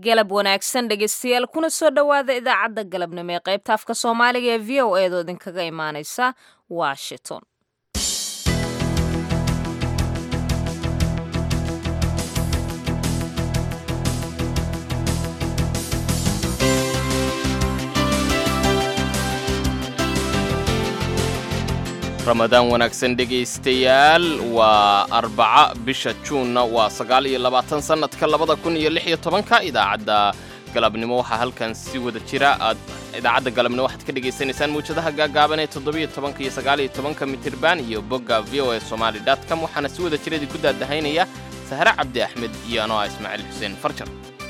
galab wanaagsan dhegeystayaal kuna soo dhowaada idaacadda galabnimo ee qaybta afka soomaaliga ee v o eedoo idinkaga imaaneysa washington ramadaan wanaagsan dhegaystayaal waa arbaca bisha juunna waa sagaal iyo labaatan sannadka labada kun iyo lix iyo tobanka idaacadda galabnimo waxaa halkan si wada jira aad idaacadda galabnimo waxaad ka dhegaysanaysaan mawjadaha gaagaaban ee toddobiyo tobanka iyo sagaal iyo tobanka mitirban iyo bogga v o e somaali com waxaana si wada jira idinku daadahaynaya sahre cabdi axmed iyo anoo ah ismaaciil xuseen farjar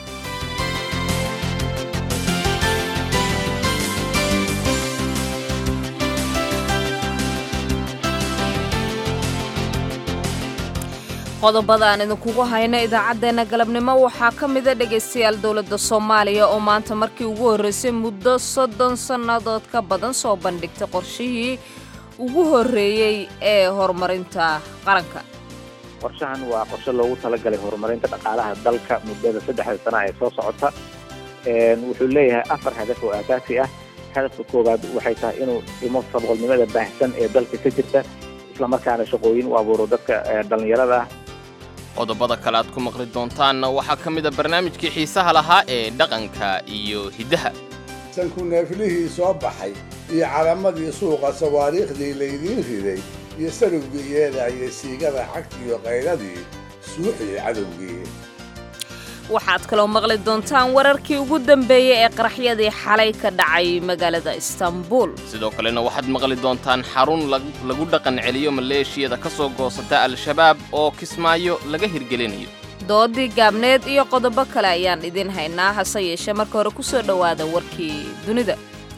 qodobada aan idinkugu hayno idaacaddeenna galabnimo waxaa ka mida dhegaystayaal dowladda soomaaliya oo maanta markii ugu horreysay muddo soddon sannadood ka badan soo bandhigtay qorshihii ugu horreeyey ee horumarinta qaranka qorshahan waa qorshe loogu talagalay horumarinta dhaqaalaha dalka muddada saddexda sana ee soo socota wuxuu leeyahay afar hadaf oo aasaasi ah hadafka koowaad waxay tahay inuu dhimo saboqolnimada baahsan ee dalka ka jirta islamarkaana shaqooyin u abuuro dadka dhallinyarada ah qodobada kale aad ku maqli doontaanna waxaa ka mid a barnaamijkii xiisaha lahaa ee dhaqanka iyo hiddaha sanku neeflihii soo baxay iyo calamadii suuqa sawaariikhdii laydiin riday iyo sarugii yeeda iyo siigada cagtiiyo qayladii suuxii cadowgii waxaad kaloo maqli doontaan wararkii ugu dambeeyey ee qaraxyadii xalay ka dhacay magaalada istanbul sidoo kalena waxaad maqli doontaan xarun lagu dhaqan celiyo maleeshiyada ka soo goosata al-shabaab oo kismaayo laga hirgelinayo doodii gaabneed iyo qodobo kale ayaan idiin haynaa hase yeeshee marka hore ku soo dhowaada warkii dunida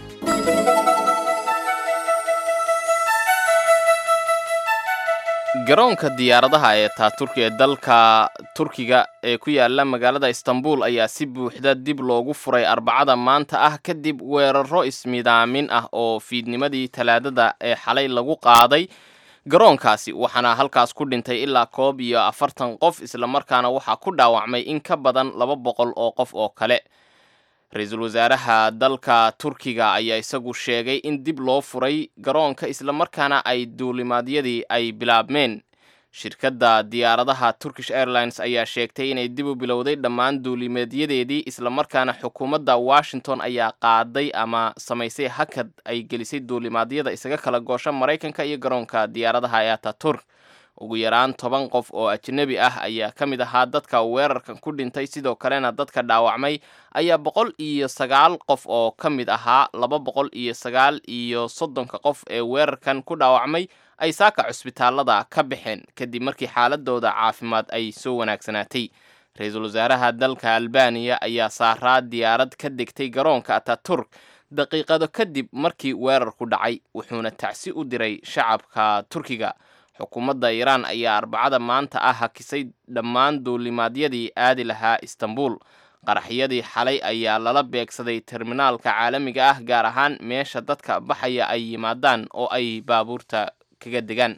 garoonka diyaaradaha ee taaturki ee dalka turkiga ee ku yaala magaalada istanbul ayaa si buuxda dib loogu furay arbacada maanta ah kadib weeraro ismidaamin ah oo fiidnimadii talaadada ee xalay lagu qaaday garoonkaasi waxaana halkaas ku dhintay ilaa koob iyo afartan qof islamarkaana waxaa ku dhaawacmay in ka badan laba boqol oo qof oo kale ra-iisul wasaaraha dalka turkiga ayaa isagu sheegay in dib loo furay garoonka islamarkaana ay duulimaadyadii ay bilaabmeen shirkadda diyaaradaha turkish airlines ayaa sheegtay inay dib u bilowday dhammaan duulimaadyadeedii islamarkaana xukuumadda washington ayaa qaaday ama samaysay hakad ay gelisay duulimaadyada isaga kala goosha maraykanka iyo garoonka diyaaradaha ee ataturk ugu yaraan toban qof oo ajnebi ah ayaa ka mid ahaa dadka weerarkan ku dhintay sidoo kalena dadka dhaawacmay ayaa boqol iyo sagaal qof oo ka mid ahaa laba boqol iyo sagaal iyo soddonka qof ee weerarkan ku dhaawacmay ay saaka cusbitaalada ka baxeen kadib markii xaaladooda caafimaad ay soo wanaagsanaatay ra-iisul wasaaraha dalka albaniya ayaa saaraa diyaarad ka degtay garoonka ataturk daqiiqado kadib markii weerarku dhacay wuxuuna tacsi u diray shacabka turkiga xukuumadda iiraan ayaa arbacada maanta ah hakisay dhammaan duulimaadyadii aadi lahaa istanbul qaraxyadii xalay ayaa lala beegsaday terminaalka caalamiga ah gaar ahaan meesha dadka baxaya ay yimaadaan oo ay baabuurta kaga degaan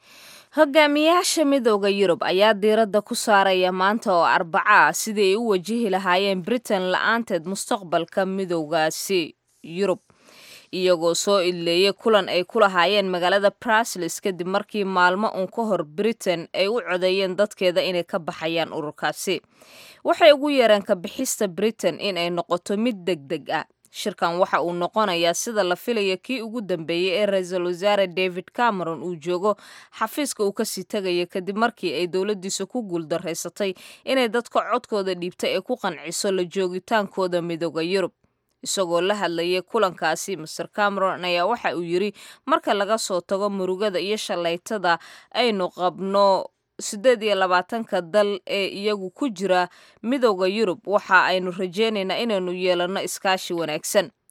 hogaamiyaasha midooda yurub ayaa diiradda ku saaraya maanta oo arbaca ah sidii ay u wajihi lahaayeen britain la-aanteed mustaqbalka midoogaasi yurub iyagoo soo idleeyay kulan ay ku lahaayeen magaalada brasles kadib markii maalmo uun ka hor britain ay u codeeyeen dadkeeda inay ka baxayaan ururkaasi waxay ugu yeereen ka bixista britain in ay noqoto mid deg deg ah shirkan waxa uu noqonayaa sida la filaya kii ugu dambeeyey ee ra-iisul wasaare david cameron uu joogo xafiiska uu kasii tegaya kadib markii ay dowladdiisa ku guuldaraysatay inay dadka codkooda dhiibtay ay ku qanciso la joogitaankooda midooda yurub isagoo la hadlayay kulankaasi master cameron ayaa waxa uu yidri marka laga soo tago murugada iyo shallaytada aynu qabno siddeed iyo labaatanka dal ee iyagu ku jira midooda yurub waxa aynu rajaynaynaa inaynu yeelanno iskaashi wanaagsan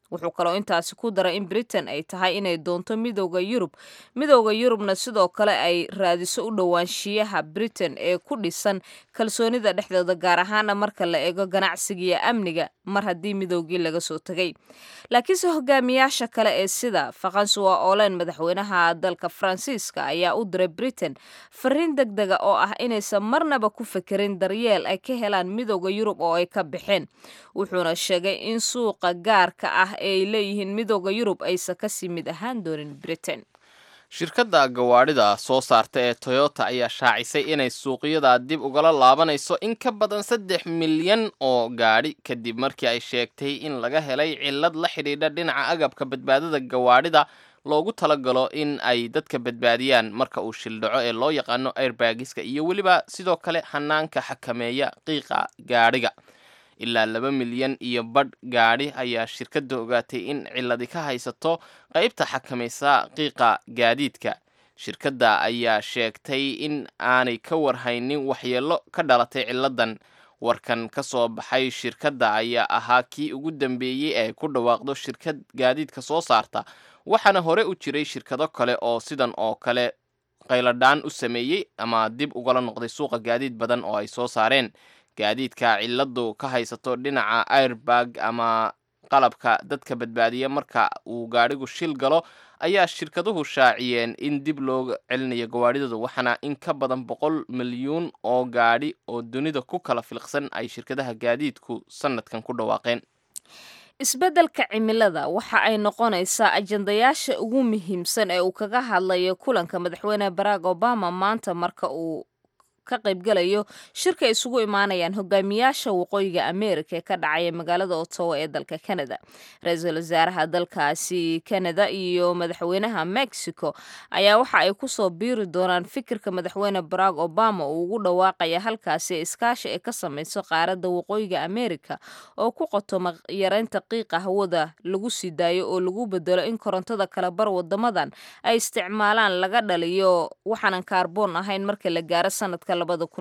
wuxuu kaloo intaasi ku daray in britain ay tahay inay doonto midooda yurub midooda yurubna sidoo kale ay raadiso u dhowaanshiyaha britain ee ku dhisan kalsoonida dhexdooda gaar ahaana marka la eego ganacsiga iyo amniga mar haddii midoogii laga soo tegay laakiinse hogaamiyaasha kale ee sida faransuwa olen madaxweynaha dalka faransiiska ayaa u diray britain fariin deg dega oo ah inaysan marnaba ku fekerin daryeel ay ka helaan midooda yurub oo ay ka baxeen wuxuuna sheegay in suuqa gaarka ah ee ay leeyihiin midooda yurub aysan kasii mid ahaan doonin britain shirkadda gawaadhida soo saarta ee toyota ayaa shaacisay inay suuqyada dib ugala laabanayso in ka badan saddex milyan oo gaadhi kadib markii ay sheegtay in laga helay cillad la xidhiidha dhinaca agabka badbaadada gawaadhida loogu talagalo in ay dadka badbaadiyaan marka uu shildhaco ee loo yaqaano airbagiska iyo weliba sidoo kale hanaanka xakameeya qiiqa gaadhiga ilaa laba milyan iyo badh gaadhi ayaa shirkadda ogaatay in cilladi ka haysato qaybta xakamaysa qiiqa gaadiidka shirkadda ayaa sheegtay in aanay ka warhaynin waxyeello ka dhalatay cilladan warkan ka soo baxay shirkadda ayaa ahaa kii ugu dambeeyey ee ku dhawaaqdo shirkad gaadiidka soo saarta waxaana hore u jiray shirkado kale oo sidan oo kale qayladhaan u sameeyey ama dib ugala noqday suuqa gaadiid badan oo ay soo saareen gaadiidka cilladu ka haysato dhinaca airbag ama qalabka dadka badbaadiya marka uu gaadhigu shil galo ayaa shirkaduhu shaaciyeen in dib loo celinayo gawaadhidooda waxaana in ka badan boqol milyuun oo gaadhi oo dunida ku kala filqsan ay shirkadaha gaadiidku sanadkan ku dhawaaqeen isbeddelka cimilada waxa ay noqonaysaa ajandayaasha ugu muhiimsan ee uu kaga hadlayo kulanka madaxweyne barack obama maanta marka uu ka qaybgalayo shirka isugu imaanayaan hogaamiyaasha waqooyiga america ee ka dhacaya magaalada ottawa ee dalka canada ra-iisul wasaaraha dalkaasi canada iyo madaxweynaha mexico ayaa waxa ay kusoo biiri doonaan fikirka madaxweyne barack obama uu ugu dhawaaqaya halkaasi iskaashi ay ka samayso qaaradda waqooyiga america oo ku qotoma yareynta qiiqa hawada lagu sii daayo oo lagu bedelo in korontada kala bar wadamadan ay isticmaalaan laga dhaliyo waxaanan kaarboon ahayn marka la gaaro sanadka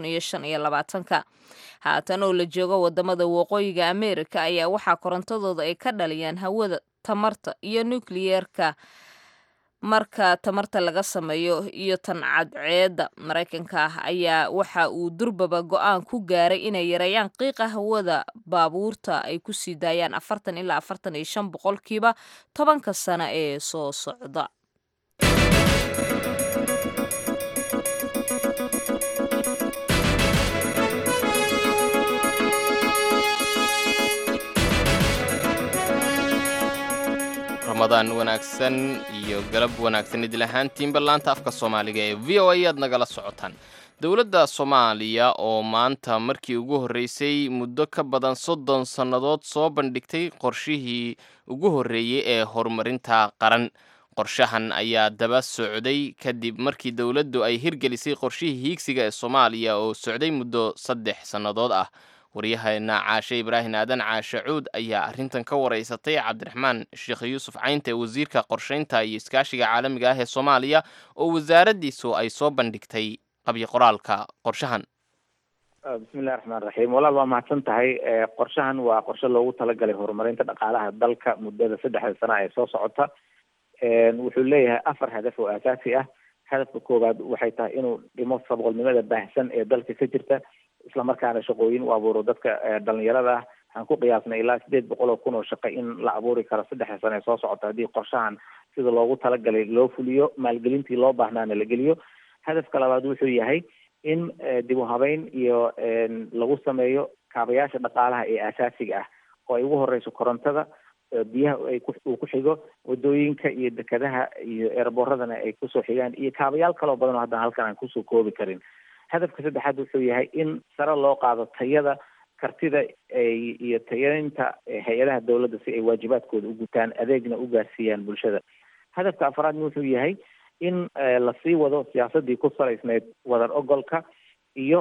haatan oo la joogo wadamada waqooyiga america ayaa waxaa korontadooda ay ka dhaliyaan hawada tamarta iyo nukliyeerka marka tamarta laga sameeyo iyo tan cadceedda maraykanka ah ayaa waxa uu durbaba go-aan ku gaaray inay yareeyaan qiiqa hawada baabuurta ay ku sii daayaan afartan ilaa afartan iyo shan boqolkiiba tobanka sano ee soo socda ramadaan wanaagsan iyo galab wanaagsan idil ahaantiinba laanta afka soomaaliga ee v o a aad nagala socotaan dowladda soomaaliya oo maanta markii ugu horreysay muddo ka badan soddon sannadood soo bandhigtay qorshihii ugu horreeyey ee horumarinta qaran qorshahan ayaa daba socday kadib markii dowladdu ay hirgelisay qorshihii hiigsiga ee soomaaliya oo socday muddo saddex sannadood ah waryaheena caashe ibraahim aadan caashe cuud ayaa arrintan ka waraysatay cabdiraxmaan sheekh yuusuf caynte wasiirka qorshaynta iyo iskaashiga caalamiga ah ee soomaaliya oo wasaaraddiisu ay soo bandhigtay qabyo qoraalka qorshahan bismillahi raxmaan raxiim walaal waa mahadsan tahay qorshahan waa qorshe loogu talagalay horumarinta dhaqaalaha dalka muddada saddexda sana ee soo socota wuxuu leeyahay afar hadaf oo aasaasi ah hadafka koowaad waxay tahay inuu dhimo saboqolnimada baahsan ee dalka ka jirta islamarkaana shaqooyin u abuuro dadka dhalinyarada ah waxaan ku qiyaasnay ilaa sideed boqol oo kun oo shaqo in la abuuri karo saddexda sane ee soo socota haddii qorshahan sida loogu talagalay loo fuliyo maalgelintii loo baahnaana la geliyo hadafka labaad wuxuu yahay in dib u habeyn iyo lagu sameeyo kaabayaasha dhaqaalaha ee asaasiga ah oo ay ugu horeyso korontada biyaha ay uu ku xigo wadooyinka iyo dekadaha iyo eerbooradana ay kusoo xigaan iyo kaabayaal kaloo badan oo haddana halkan aan kusoo koobi karin hadafka saddexaad wuxuu yahay in sare loo qaado tayada kartida iyo tayaynta hay-adaha dowladda si ay waajibaadkooda u gutaan adeegna u gaarsiiyaan bulshada hadafka afraadna wuxuu yahay in lasii wado siyaasadii ku salaysneyd wadar ogolka iyo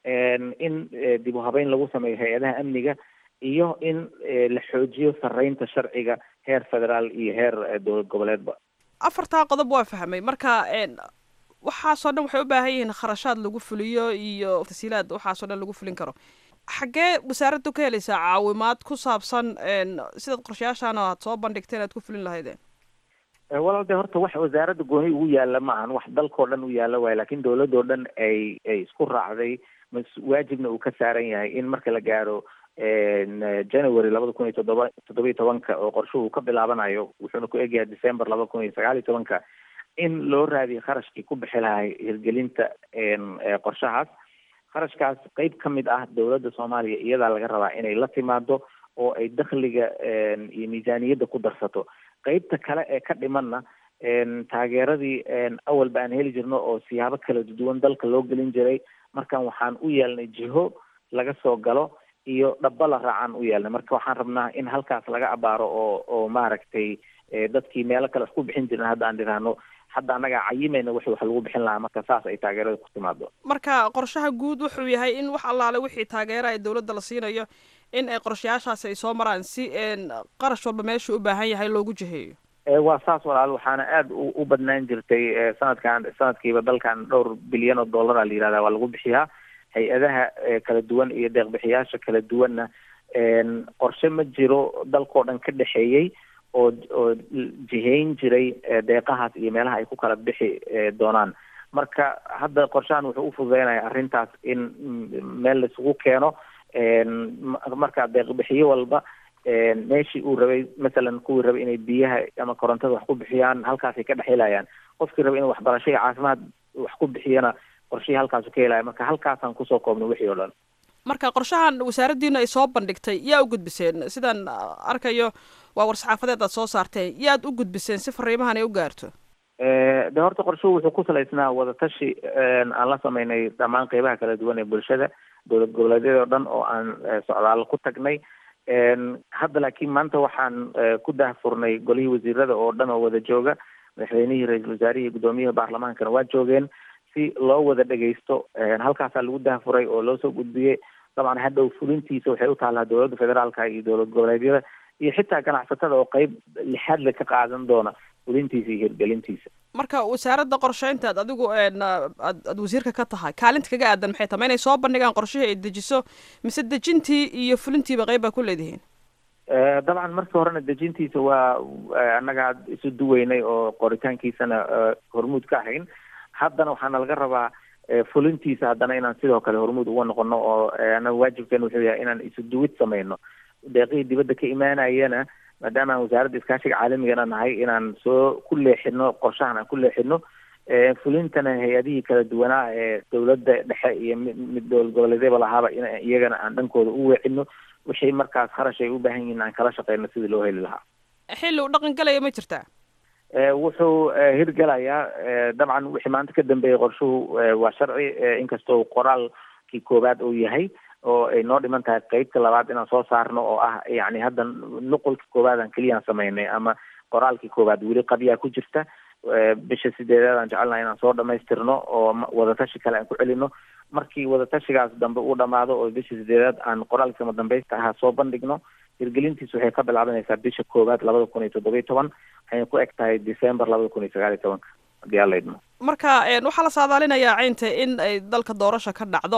in dib u habeyn lagu sameeyo hay-adaha amniga iyo in la xoojiyo sareynta sharciga heer federaal iyo heer dowlad goboleedba afartaa qodob waa fahmay marka waxaasoo dhan waxay u baahan yihiin kharashaad lagu fuliyo iyo tasiilaad waxaasoo dhan lagu fulin karo xaggee wasaaraddu ka helaysaa caawimaad ku saabsan sidaad qorshayaashaan aad soo bandhigteen aad ku fulin lahaydeen walaal de horta wax wasaaradda gooni ugu yaalla ma ahan wax dalkao dhan u yaalla waayo lakin dawladoo dhan ay ay isku raacday mas waajibna uu ka saaran yahay in marka la gaaro january labada kun iyo toddoba toddoba iyo tobanka oo qorshuhu ka bilaabanayo wuxuuna ku egyahay december labada kun iyo sagaal iyo tobanka in loo raadiyo kharashkii ku bixi lahay hirgelinta qorshahaas kharashkaas qeyb ka mid ah dawladda soomaaliya iyadaa laga rabaa inay la timaado oo ay dakhliga iyo miisaaniyadda ku darsato qeybta kale ee ka dhimanna taageeradii awalba aan heli jirno oo siyaabo kala duwan dalka loo gelin jiray markan waxaan u yeelnay jiho laga soo galo iyo dhaba la raacaan u yeelnay marka waxaan rabnaa in halkaas laga abaaro oo oo maaragtay dadkii meelo kale wax ku bixin jirin hadda aan dhiraahno hadda annagaa cayimayna wixii wax lagu bixin lahaa marka saas ay taageerada ku timaado marka qorshaha guud wuxuu yahay in wax allaale wixii taageera ay dawladda la siinayo in ay qorshayaashaasi ay soo maraan si qarash walba meeshuu u baahan yahay loogu jiheeyo waa saas walaal waxaana aada u badnaan jirtay sanadkan sanadkiiba dalkan dhowr bilyan oo dollara la yihahda waa lagu bixiyaa hay-adaha kala duwan iyo deeqbixiyaasha kala duwanna qorshe ma jiro dalkao dhan ka dhexeeyey oo oo jihayn jiray deeqahaas iyo meelaha ay ku kala bixi doonaan marka hadda qorshahan wuxuu ufududeynaya arrintaas in meel laisugu keeno marka deeqbixiyo walba meeshii uu rabay masalan kuwii rabay inay biyaha ama korontada wax ku bixiyaan halkaasay ka dhexhelayaan qofkii rabay inuu waxbarasho iyo caafimaad wax ku bixiyana qorshihii halkaasu ka helaya marka halkaasaan kusoo koobnay wixii oo dhan marka qorshahan wasaaraddiina ay soo bandhigtay yaa u gudbiseen sidaan arkayo waa war-saxaafadeed aad soo saarteen yaad u gudbiseen si fariimahan ay u gaarto de horta qorshuhu wuxuu ku salaysnaa wadatashi aan la sameynay dhammaan qeybaha kala duwan ee bulshada dowlad goboleedyada oo dhan oo aan socdaalo ku tagnay hadda laakiin maanta waxaan ku dahfurnay golihii wasiirada oo dhan oo wada jooga madaxweynihii ra-iisul wasaarihii guddoomiyaha baarlamaankana waa joogeen si loo wada dhegaysto halkaasaa lagu dahfuray oo loo soo gudbiyey dabcan hadhow fulintiisa waxay u taallaa dowladda federaalka iyo dowlad goboleedyada iyo xitaa ganacsatada oo qeyb lixaadle ka qaadan doona fulintiisa iyo hirgelintiisa marka wasaaradda qorsheynta ad adigu aad aad wasiirka ka tahay kaalinta kaga aadan maxay tahay ma inay soo bandhigaan qorshihii ay dejiso mise dejintii iyo fulintiiba qeyb baa ku leedihiin dabcan markii horena dejintiisa waa annaga isu duweynay oo qoritaankiisana hormuud ka ahayn haddana waxaana laga rabaa fulintiisa haddana inaan sidoo kale hormuud uga noqono oo anaga waajibkeena wuxuu yahay inaan isu duwid sameyno deeqihii dibadda ka imaanayana maadaama aan wasaaradda iskaashiga caalamigana nahay inaan soo ku leexino qorshahan aan ku leexino fulintana hay-adihii kala duwanaa ee dowladda dhexe iyo mid dowlad goboleedyaba lahaaba in iyagana aan dhankooda u weecino wixii markaas kharash ay u baahan yihiin aan kala shaqeyno sidii loo heli lahaa xilli uu dhaqan galaya ma jirtaa wuxuu hirgelayaa dabcan wixii maanta ka dambeeyay qorshuhu waa sharci inkastoo qoraalkii koowaad uu yahay oo ay noo dhiman tahay qeybta labaad inaan soo saarno oo ah yani hadda nuqulkii koowaad aan keliyaan sameynay ama qoraalkii koowaad weli qabyaa ku jirta bisha sideedaad aan jecelnaha inaan soo dhamaystirno oo wadatashi kale aan ku celino markii wadatashigaas dambe uu dhamaado oo bisha sideedaad aan qoraalkii sama dambaysta ahaa soo bandhigno hirgelintiis waxay ka bilaabanaysaa bisha koowaad labada kun iyo toddoba iyo toban waxayna ku eg tahay december labada kun iyo sagaal iyo tobanka haddii alla idmo marka waxaa la saadaalinayaa caynta in ay dalka doorasha ka dhacdo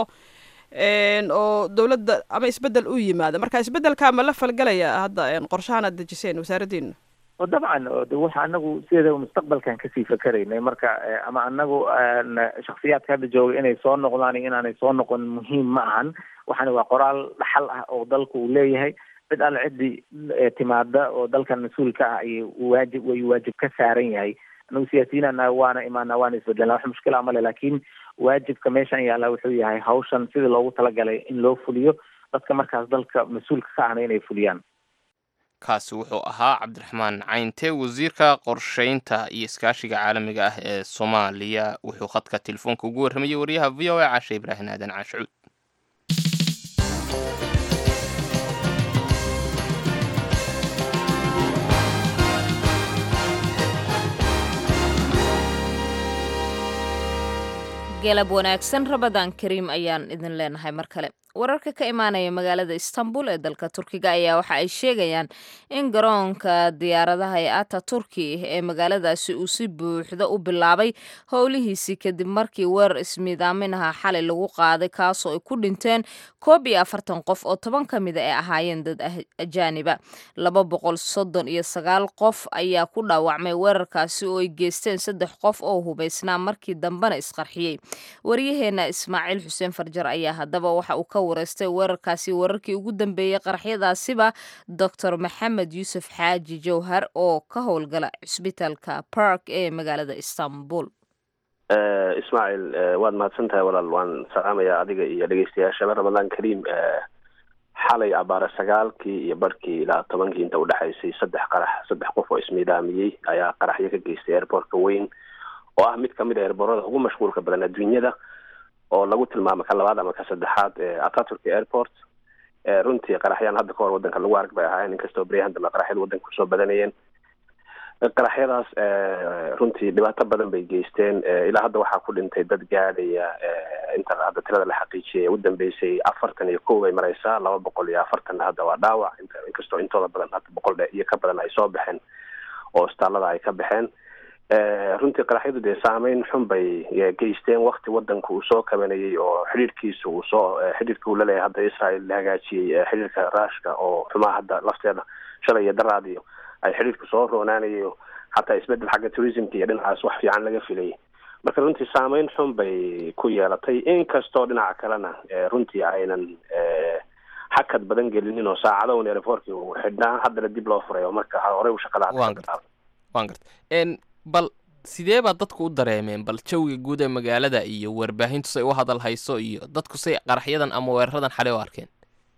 oo dawladda ama isbedel u yimaado marka isbedelka ma la falgelaya hadda qorshahan aad dejiseen wasaaraddiina dabcan waxa anagu sideedaba mustaqbalkan kasii fakeraynay marka ama anagu shaksiyaadka hadda jooga inay soo noqdaan iyo inaanay soo noqon muhiim ma ahan waxaana waa qoraal dhaxal ah oo dalku uu leeyahay cid alle ciddii timaada oo dalkan mas-uul ka ah ay waajib way waajib ka saaran yahay anagu siyaasiyiinana waana imaana waana isbedelna wax mushkila male laakiin waajibka meeshan yaalla wuxuu yahay hawshan sidii loogu talagalay in loo fuliyo dadka markaas dalka mas-uulka ka ahna inay fuliyaan kaasi wuxuu ahaa cabdiraxmaan cayntee wasiirka qorsheynta iyo iskaashiga caalamiga ah ee soomaaliya wuxuu khadka telefoonka ugu warramayey wariyaha v o a cashe ibraahim aadan caashucuud galab wanaagsan rabadaan kariim ayaan idin leenahay mar kale wararka ka imaanaya magaalada istanbul ee dalka turkiga ayaa waxa ay sheegayaan in garoonka diyaaradaha ee ata turki ee magaaladaasi uu si buuxda u bilaabay howlihiisii kadib markii weerar ismiidaaminaha xalay lagu qaaday kaasoo ay ku dhinteen koob iyo afartan qof oo toban ka mida ay ahaayeen dad ajaaniba laba boqol soddon iyo sagaal qof ayaa ku dhaawacmay weerarkaasi oo ay geysteen saddex qof oo hubaysnaa markii dambena isqarxiyey waryaheena ismaaciil xuseen farjar ayaa haddaba waxa uu ka wareystay weerarkaasi wararkii ugu dambeeyey qaraxyadaasiba doctor maxamed yuusuf xaaji jowhar oo ka howlgala cisbitaalka park ee magaalada istanbul ismaaciil waad mahadsan tahay walaal waan salaamayaa adiga iyo dhegeystayaashaba ramadaan kariim xalay abaare sagaalkii iyo barhkii ilaa tobankii inta udhexaysay saddex qarax saddex qof oo ismiidaamiyey ayaa qaraxyo ka geystay airportka weyn oo ah mid kamid a airborada ugu mashquulka badan adduunyada oo lagu tilmaamo ka labaad ama ka saddexaad ataturk airport runtii qaraxyaan hadda kahor wadanka lagu arg bay ahaayeen inkastoo beryahan dambe qaraxyada wadanka kusoo badanayeen qaraxyadaas runtii dhibaato badan bay geysteen ilaa hadda waxaa ku dhintay dad gaadhaya inta hadda tirada la xaqiijiyay u dambeysay afartan iyo kow bay mareysaa laba boqol iyo afartanna hadda waa dhaawac inkastoo intooda badan hadda boqol iyo ka badan ay soo baxeen oo istaalada ay ka baxeen runtii qaraxyadu dee saameyn xun bay geysteen wakti wadanku uu soo kabanayay oo xidhiirkiisa uu soo xidhiirka uu laleeyahay hadda israel la hagaajiyey xidhiirka ruushka oo xumaa hadda lafteeda shalay iyo daraadiyo ay xidhiirka soo roonaanayo xataa isbedel xagga tourismka iyo dhinacaas wax fiican laga filayay marka runtii saameyn xun bay ku yeelatay inkastoo dhinaca kalena runtii aynan xakad badan gelinin oo saacadaun airportkii uu xidhnaa haddana dib loo furay oo marka horey u shaqada waan garta waan garta bal sidee baa dadku u dareemeen bal jawiga guud ee magaalada iyo warbaahintu say u hadal hayso iyo dadku say qaraxyadan ama weeraradan xalay u arkeen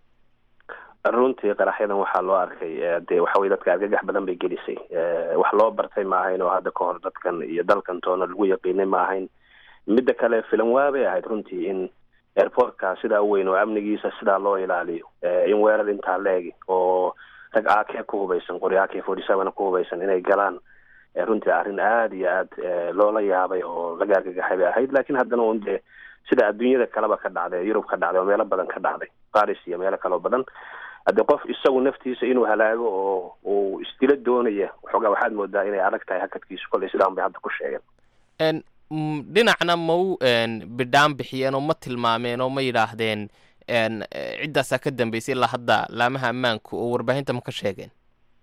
runtii qaraxyadan waxaa loo arkay dee waxa weye dadka argagax badan bay gelisay wax loo bartay ma ahayn oo hadda kahor dadkan iyo dalkan toona lagu yaqiinay ma ahayn midda kale filan waabay ahayd runtii in airportka sidaa weyn oo amnigiisa sidaa loo ilaaliyo in weerar intaa leegi oo rag ake ku hubaysan qori ake forty seven ku hubaysan inay galaan runtii arrin aada iyo aad loola yaabay oo laga argagaxay bay ahayd lakin haddana un dee sida adduunyada kaleba ka dhacday yurub ka dhacday oo meelo badan ka dhacday paris iyo meelo kaleo badan haddii qof isagu naftiisa inuu halaago oo uu isdilo doonaya waxoogaa waxaad moodaa inay adag tahay hakadkiisu kolley sidaan bay hadda ku sheegeen dhinacna ma u bidhaan bixiyeen oo ma tilmaameen oo ma yidhaahdeen ciddaasaa ka dambeysay ilaa hadda laamaha ammaanku oo warbaahinta ma ka sheegeen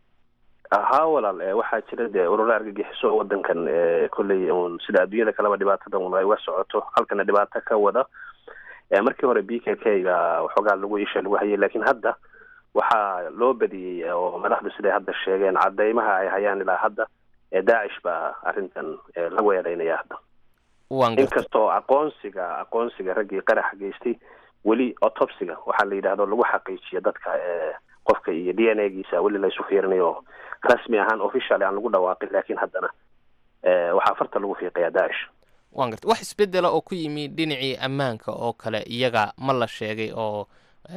haa walaal waxaa jira dee ururo argagixiso wadankan kolley un sida adduunyada kaleba dhibaatada un ay uga socoto halkana dhibaato ka wada markii hore b k k ga waxoogaa lagu isha lagu hayay lakin hadda waxaa loo badiyey oo madaxdu siday hadda sheegeen cadeymaha ay hayaan ilaa hadda daacish baa arrintan lagu eedeynaya hadda inkastoo aqoonsiga aqoonsiga raggii qaraxa geystay weli autopsiga waxaa la yidhahdo lagu xaqiijiyo dadka qofka iyo d n a giisa weli laysu fiirinayo rasmi ahaan officially aan lagu dhawaaqin lakin haddana waxaa farta lagu fiiqayaa daacish wan garta wax isbedela oo ku yimi dhinacii ammaanka oo kale iyaga ma la sheegay oo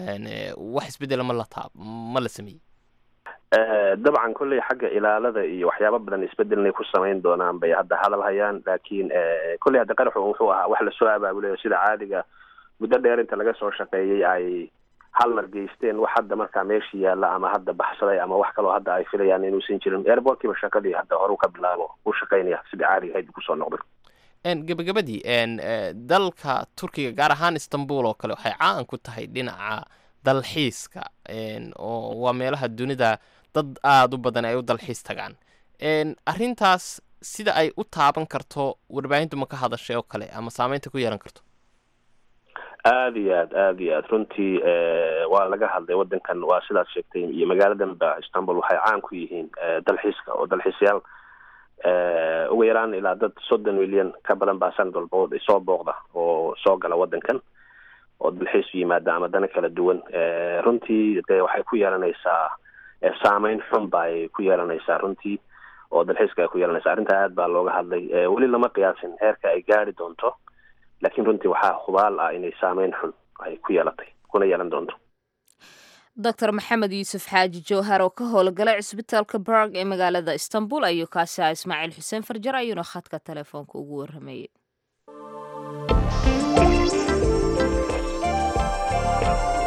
wax isbedela ma la taab ma la sameeyey dabcan kolley xagga ilaalada iyo waxyaaba badan isbedelnay ku samayn doonaan bay hadda hadal hayaan lakin kolley hadda qaraxu wuxuu ahaa wax lasoo abaabulayo sida caadiga muddo dheer inta laga soo shaqeeyey ay hal mar geysteen wax hadda markaa meeshii yaalla ama hadda baxsaday ama wax kaloo hadda ay filayaan inuusan jirin airportkiiba shaqadii hadda hore ka bilaabo u shaqaynaya sidii caadiga ahayd kusoo noqday gebagabadii dalka turkiga gaar ahaan istanbul oo kale waxay caan ku tahay dhinaca dalxiiska oo waa meelaha dunida dad aada u badan ay u dalxiis tagaan arrintaas sida ay u taaban karto warbaahintu ma ka hadashay oo kale ama saameynta ku yeelan karto aada iyo aad aada iyo aad runtii waa laga hadlay wadankan waa sidaad sheegtay iyo magaaladan ba istanbul waxay caan ku yihiin dalxiiska oo dalxiisyaal ugu yaraan ilaa dad soddon milyan ka badan baa sanad walba soo booqda oo soo gala wadankan oo dalxiis yimaada ama dana kala duwan runtii de waxay ku yeelanaysaa saameyn xun ba ay ku yeelanaysaa runtii oo dalxiiska ay ku yeelanaysaa arrintaa aad baa looga hadlay weli lama qiyaasin heerka ay gaari doonto lakin runtii waxaa hubaal ah inay saameyn xun ay ku yeelatay kuna yeelan doonto doctor maxamed yuusuf xaaji jowhar oo ka howlgala cisbitaalka barg ee magaalada istanbul ayuu kaasi ah ismaaciil xuseen farjar ayuuna khadka telefoonka ugu waramayay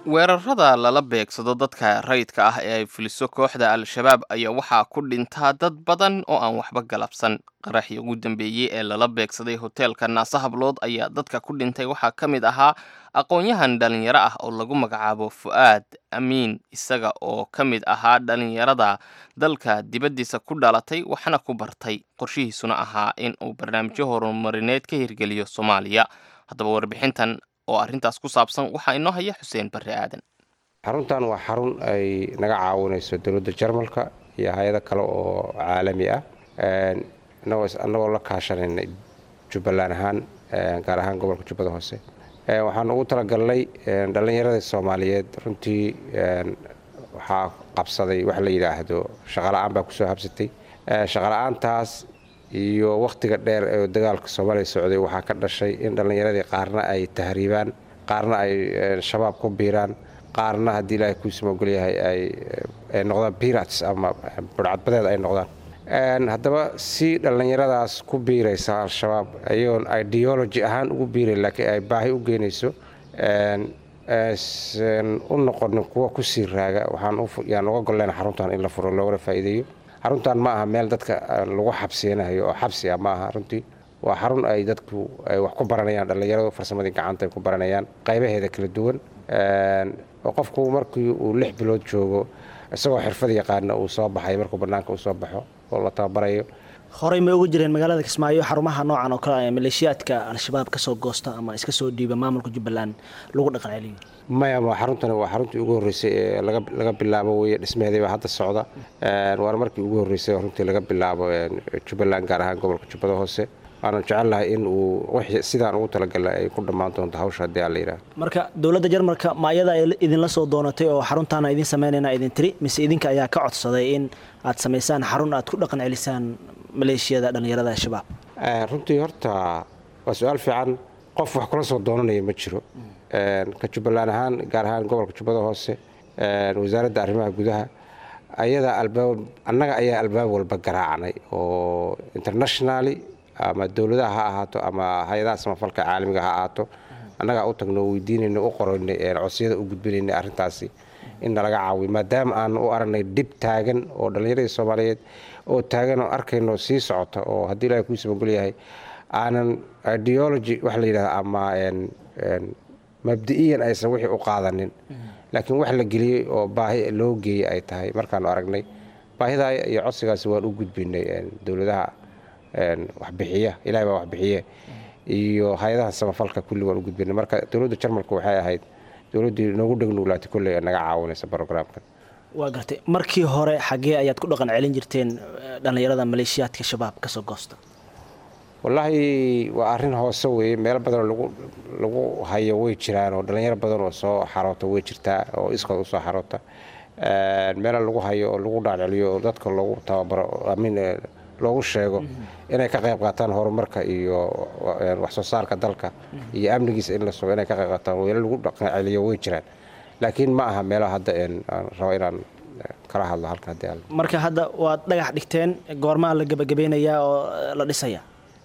weerarada lala beegsado dadka rayidka ah ee ay fuliso kooxda al-shabaab ayaa waxaa ku dhintaa dad badan oo aan waxba galabsan qaraxii ugu dambeeyey ee lala beegsaday hoteelka naase hablood ayaa dadka ku dhintay waxaa ka mid ahaa aqoon-yahan dhalinyaro ah oo lagu magacaabo fu'aad amiin isaga oo ka mid ahaa dhalinyarada dalka dibaddiisa ku dhalatay waxna ku bartay qorshihiisuna ahaa in uu barnaamijyo horumarineed ka hirgeliyo soomaaliya haddaba warbixintan oo arrintaas ku saabsan waxaa inoo haya xuseen barre aadan xaruntan waa xarun ay naga caawinayso dowladda jarmalka iyo hay-ado kale oo caalami ah annagoo la kaashanayna jubbaland ahaan gaar ahaan gobolka jubbada hoose waxaan ugu talagalnay dhallinyarada soomaaliyeed runtii waxaa qabsaday wax la yidhaahdo shaqala-aan baa kusoo habsatay shaqala-aantaas iyo wakhtiga dheer ee dagaalka soomaaliya socday waxaa ka dhashay in dhallinyaradii qaarna ay tahriibaan qaarna ay shabaab ku biiraan qaarna haddii ilaahay kuusama ogolyahay ay noqdaan birats ama budhcadbadeed ay noqdaan haddaba si dhallinyaradaas ku biiraysa al-shabaab ayagoon ideology ahaan ugu biiray laakiin ay baahi u geynayso aysan u noqonin kuwa kusii raaga waxaan uga golleyn xaruntan in la furo loogana faa'iideeyo xaruntan ma aha meel dadka lagu xabsiyanayo oo xabsi ah ma aha runtii waa xarun ay dadku ay wax ku baranayaan dhallinyaradu farsamadii gacanta ay ku baranayaan qaybaheeda kala duwan oo qofku markii uu lix bilood joogo isagoo xirfad yaqaana uu soo baxay markuu bannaanka uu soo baxo oo la tababarayo horey ma ugu jireen magaalada kismaayo xarumaha noocan oo kale ee maleeshiyaadka al-shabaab kasoo goosta ama iska soo dhiiba maamulka jubbaland lagu dhaqan celiyo maya xaruntani waa xaruntii ugu horreysay ee laga bilaabo weye dhismaheedii baa hadda socda waana markii ugu horreysay oo runtii laga bilaabo jubbaland gaar ahaan gobolka jubbada hoose waanan jecelnahay in uu sidaan ugu talagalay ay ku dhammaan doonto hawsha haddii aan la yidhaahdo marka dowladda jarmalka ma ayada idinla soo doonatay oo xaruntaana idin samaynayna idin tiri mise idinka ayaa ka codsaday in aad samaysaan xarun aad ku dhaqan celisaan maleeshiyada dhallinyarada al-shabaab runtii horta waa su-aal fiican qof wax kula soo doonanaya ma jiro ka jubbaland ahaan gaar ahaan gobolka jubbada hoose wasaaradda arrimaha gudaha ayadaa albaab annaga ayaa albaab walba garaacnay oo internationally ama dowladaha ha ahaato ama hay-adaha samafalka caalamiga ha ahaato annagaa u tagno o weydiinayna u qoraynay codsiyada u gudbinaynay arrintaasi in nalaga caawiyo maadaama aan u aragnay dhib taagan oo dhallinyaradii soomaaliyeed oo taagan oo arkayno sii socota oo haddii ilahay kuu samagol yahay aanan ideology waxa la yidhahda ama mabdi'iyan aysan wixii u qaadanin laakiin wax la geliyey oo baahi loo geeyey ay tahay markaanu aragnay baahidaa iyo codsigaasi waan u gudbinay dowladaha waxbixiya ilahay baa waxbixiye iyo hay-adaha samafalka kulli waan u gudbinay marka dowladda jarmalka waxay ahayd dowladdii noogu dhegnuglaatay kolley ee naga caawinaysa brograamkan waa gartay markii hore xaggee ayaad ku dhaqan celin jirteen dhallinyarada maleeshiyaadka shabaab kasoo goosta wallaahi waa arrin hoose weeye meelo badanoo lagu lagu hayo way jiraan oo dhallinyaro badan oo soo xaroota way jirtaa oo iskood usoo xaroota meelo lagu hayo oo lagu dhaaceliyo oo dadka loogu tababaro amin loogu sheego inay ka qayb qaataan horumarka iyo waxsoo saarka dalka iyo amnigiisa in la sugo inay ka qayb qaataan weelo lagu dhaqanceliyo way jiraan laakiin ma aha meelaha hadda aan rabo inaan kala hadlo halka haddii aan marka hadda waad dhagax dhigteen goormaa la gebagabeynayaa oo la dhisayaa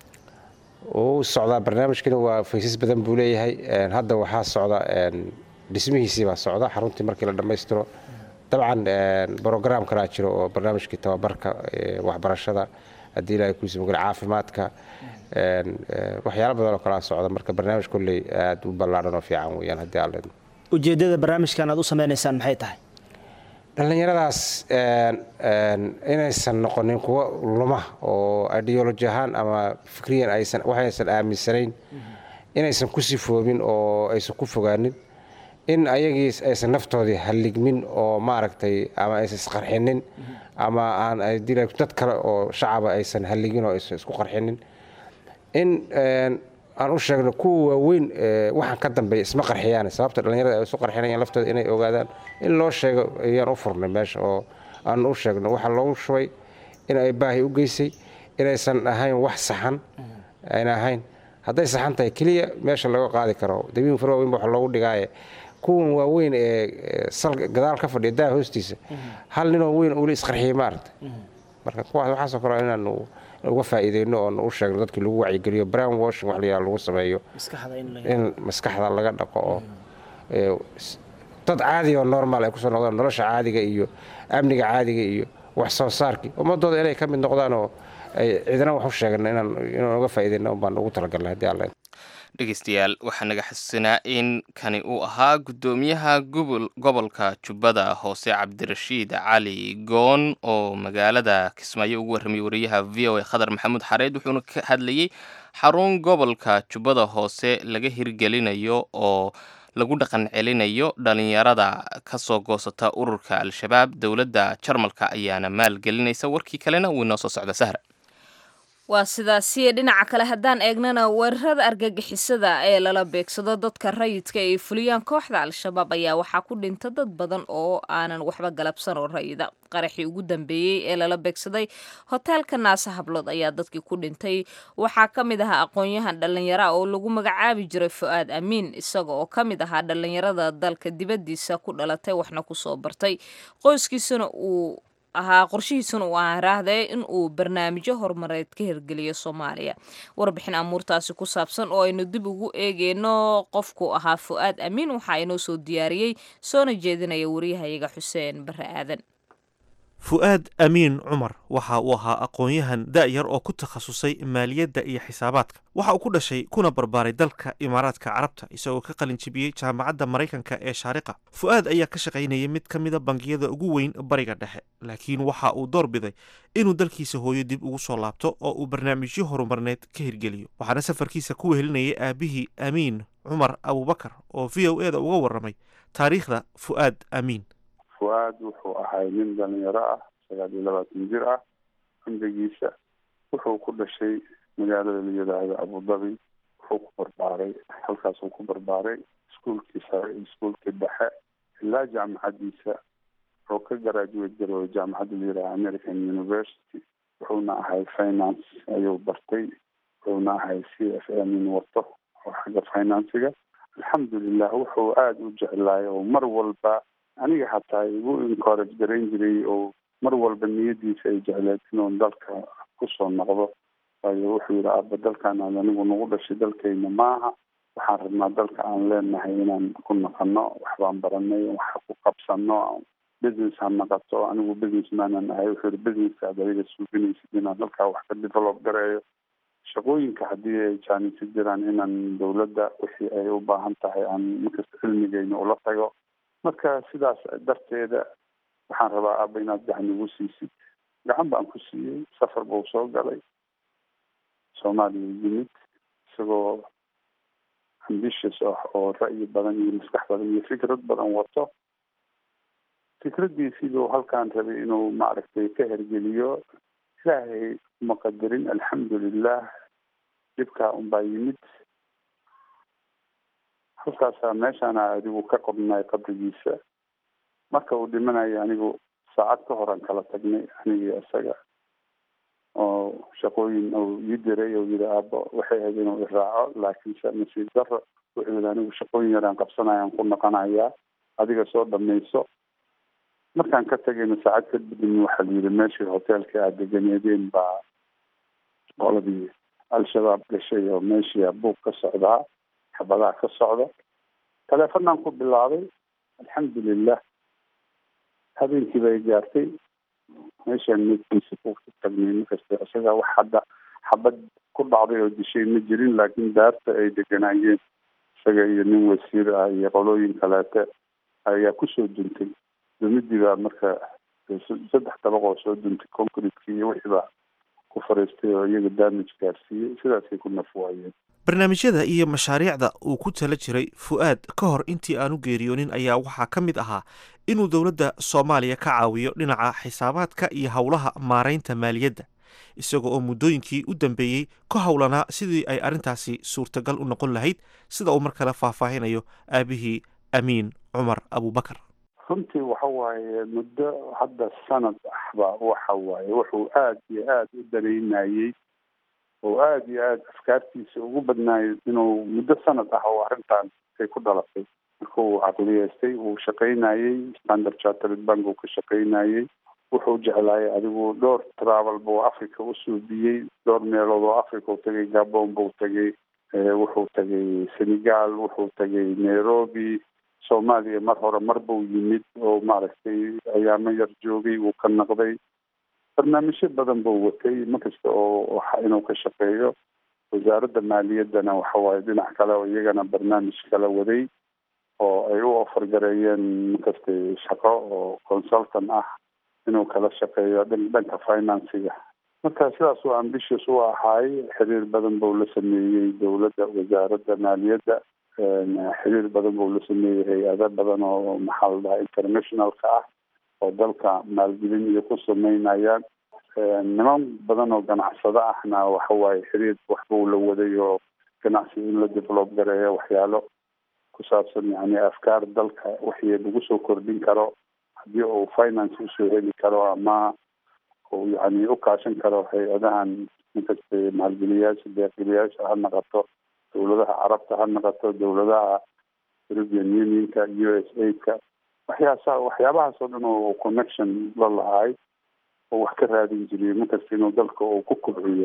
uu socdaa barnaamijkani waa faysas badan buu leeyahay hadda waxaa socda dhismihiisii baa socda xaruntii markii la dhammaystiro dabcan brograam kalaa jiro oo barnaamijkii tababarka waxbarashada haddii ilahay kuusi magala caafimaadka waxyaalo badan oo kalaa socda marka barnaamij kolley aada u ballaadhan oo fiican weeyaan haddii aan leedno ujeeddada barnaamijkan aad u sameynaysaan maxay tahay dhallinyaradaas inaysan noqonin kuwa luma oo ideoloji ahaan ama fikriyan aysan waxaysan aaminsanayn inaysan ku sifoobin oo aysan ku fogaanin in ayagii aysan naftoodii halligmin oo maaragtay ama aysan isqarxinin ama aan dad kale oo shacaba aysan halligin oo aysan isku qarxinin in aan u sheegno kuwa waaweyn waxaan ka dambeeya isma qarxiyaan sababta dhallinyarada ay isu qarxinayaan laftooda inay ogaadaan in loo sheego ayaan u furnay meesha oo aan u sheegno waxaa loogu shubay in ay baahi u geysay inaysan ahayn wax saxan ayna ahayn hadday saxan tahay keliya meesha laga qaadi karo dabiin far waaweyn waxa loogu dhigaaye kuwan waaweyn ee salka gadaal ka fadhiya daa hoostiisa hal ninoo weyn uli isqarxiyay maaragta marka kuwaas waxaasoo kale inaanu uga faa'iideyno oon u sheegno dadkii lagu wacyigeliyo brown washing wax layaa lagu sameeyo in maskaxda laga dhaqo oo dad caadi oo normal ay kusoo noqdaan nolosha caadiga iyo amniga caadiga iyo wax soo saarkii ummadooda inay ka mid noqdaan oo ay cidina wax u sheegan inaan inaan uga faa'iidayna unbaan ugu talagalnay haddii alla dhegeystayaal waxaa naga xasuusinaa in kani uu ahaa guddoomiyaha gobol gobolka jubbada hoose cabdirashiid cali goon oo magaalada kismaayo ugu warramiyey wariyaha v o a khadar maxamuud xareed wuxuuna ka hadlayey xarun gobolka jubbada hoose laga hirgelinayo oo lagu dhaqan celinayo dhalinyarada ka soo goosata ururka al-shabaab dowladda jarmalka ayaana maalgelinaysa warkii kalena wuu inoo soo socda sahra waa sidaasi dhinaca kale haddaan eegnana weerarada argagixisada ee lala beegsado dadka rayidka ay fuliyaan kooxda al-shabaab ayaa waxaa ku dhinta dad badan oo aanan waxba galabsan oo rayida qaraxii ugu dambeeyey ee lala beegsaday hoteelka naasa hablood ayaa dadkii ku dhintay waxaa ka mid ahaa aqoon-yahan dhallinyara oo lagu magacaabi jiray fu-aad amiin isaga oo ka mid ahaa dhallinyarada dalka dibaddiisa ku dhalatay waxna kusoo bartay qoyskiisuna uu ahaa qorshihiisuna uu aaraahday in uu barnaamijyo horumareed ka hirgeliyo soomaaliya warbixin amuurtaasi ku saabsan oo aynu dib ugu eegeyno qofku ahaa fu-aad amiin waxaa inoo soo diyaariyey soona jeedinaya wariyahayaga xuseen bare aadan fu-aad amiin cumar waxa uu ahaa aqoon-yahan da-yar oo ku takhasusay maaliyadda iyo xisaabaadka waxa uu ku dhashay kuna barbaaray dalka imaaraadka carabta isagoo ka qalin jibiyey jaamacadda maraykanka ee shaariqa fu-aad ayaa ka shaqaynayay mid ka mida bangiyada ugu weyn bariga dhexe laakiin waxa uu door biday inuu dalkiisa hooyo dib ugu soo laabto oo uu barnaamijyo horumarneed ka hirgeliyo waxaana safarkiisa ku wehelinayay aabihii amiin cumar abubakar oo v o e da uga warramay taariikhda fu-aad amiin fu-aad wuxuu ahay nin dhalinyaro ah sagaal iyo labaatan jir ah cumrigiisa wuxuu ku dhashay magaalada la yidhaahdo abudabi wuxuu ku barbaaray halkaasuu ku barbaaray iskuolkii sare iyo iskuolkii dhexe ilaa jaamacaddiisa wuxuu ka garaajuwate garoobay jaamacadda la yidhahdo american university wuxuuna ahay finance ayuu bartay wuxuuna ahay c f m in wato oo xagga financiga alxamdulilah wuxuu aada u jeclaay oo mar walba aniga xataa igu encourage garayn jiray oo mar walba niyadiisa ay jecleed inuu dalka kusoo noqdo waayo wuxuu yidhi aaba dalkan aad anigu nagu dhashay dalkayna maaha waxaan rabnaa dalka aan leenahay inaan ku naqano waxbaan baranay wax ku qabsano business ha naqato anigu business maanan ahay wuxuu yihi businesska aad adiga suuginaysid inaan dalkaa wax ka develop gareeyo shaqooyinka haddii ay jaanisi jiraan inaan dowladda wixii ay u baahan tahay aan markasta cilmigeyna ula tago marka sidaas darteeda waxaan rabaa aaba inaad gacan igu siisid gacan baan ku siiyey safar buu soo galay soomaaliya yimid isagoo ambitious ah oo ra'yi badan iyo maskax badan iyo fikrad badan wato fikraddiisiibuu halkaan rabay inuu maaragtay ka hergeliyo ilaahay maqadirin alxamdulilah dhibkaa unbaa yimid halkaasaa meeshaana adigu ka qodnay qabrigiisa marka uu dhimanayo anigu saacad ka horan kala tagnay anigii isaga oo shaqooyin uu ii diray oo yidhi aabo waxay ahayd inuu iraaco laakiinse nasiib daro wuxuu yidhi anigu shaqooyin yaraan qabsanayaan ku noqonayaa adiga soo dhamayso markaan ka tagayna saacad kadibna waxaa la yidhi meeshii hoteelka aad deganeedeen baa qoladii al-shabaab gashay oo meeshii buug ka socdaa xabadaha ka socda taleefanaan ku bilaabay alxamdulilah habeenkii bay gaartay meeshaan meedkiisa ku tagnay markasta isaga wax hadda xabad ku dhacday oo dishay ma jirin laakiin daarta ay deganaayeen isaga iyo nin wasiir ah iyo qolooyin kaleete ayaa kusoo duntay dumidii baa marka saddex dabaq oo soo duntay concretekii iyo wixii baa ku fariistay oo iyaga damage gaarsiiyey sidaasay ku naf waayeen barnaamijyada iyo mashaariicda uu ku tala jiray fu-aad ka hor intii aanu geeriyoonin ayaa waxaa ka mid ahaa inuu dowladda soomaaliya ka caawiyo dhinaca xisaabaadka iyo howlaha maaraynta maaliyadda isaga oo muddooyinkii u dambeeyey ka howlanaa sidii ay arrintaasi suurtagal u noqon lahayd sida uu mar kale faahfaahinayo aabihii amiin cumar abubakar runtii waxa waaye muddo hadda sanad ahba waxa waaye wuxuu aada iyo aada u danaynayey oo aada iyo aada afkaartiisa ugu badnaayay inuu muddo sanad ah oo arrintan ay ku dhalatay marka uu caqliyeystay uu shaqaynayey standard chartered bank uu ka shaqaynayey wuxuu jeclaayay adigu dhowr travel buu africa u suubiyey dhowr meelood oo africa u tagay gabon buu tagay wuxuu tagay senegal wuxuu tagay nairobi soomaaliya mar hore mar buu yimid oo maaragtay ayaamo yar joogay wuu ka naqday barnaamijyo badan buu watay markasta oo inuu ka shaqeeyo wasaaradda maaliyaddana waxa waaye dhinac kale oo iyagana barnaamij kala waday oo ay u ofargareeyeen markasta shaqo oo consultant ah inuu kala shaqeeyo dhanka financiga marka sidaas uu ambitious u ahaay xiriir badan buu la sameeyey dowladda wasaaradda maaliyadda xiriir badan buu la sameeyey hay-ado badan oo maxaa la dhahaa internationalka ah oo dalka maalgelin iyo ku sameynayaan niman badan oo ganacsado ahna waxa waaye xiriir waxbuu la waday oo ganacsi in la develop gareeyo waxyaalo ku saabsan yani afkaar dalka wixii lagu soo kordhin karo haddii uu finance usoo heli karo ama uu yani u kaashan karo hay-adahan inkasta maalgeliyaasha deeqgeliyaasha ha naqato dowladaha carabta ha naqato dowladaha european unionka u s a-ka waxyaasa waxyaabahaas oo dhan oo connection la lahay oo wax ka raadin jiray markasta inuu dalka uu ku kobciyo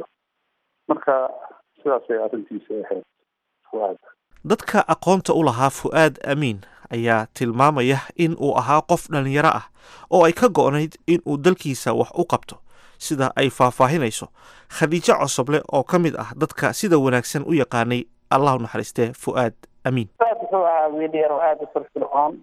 marka sidaasay arrintiisa ahayd fuaad dadka aqoonta u lahaa fu'aad amiin ayaa tilmaamaya in uu ahaa qof dhallinyaro ah oo ay ka go'nayd in uu dalkiisa wax u qabto sida ay faahfaahinayso khadiijo cosoble oo ka mid ah dadka sida wanaagsan u yaqaanay allahu naxariistee fu'aad amiin aad wuxuu ahaa wiilyar oo aada u firfircoon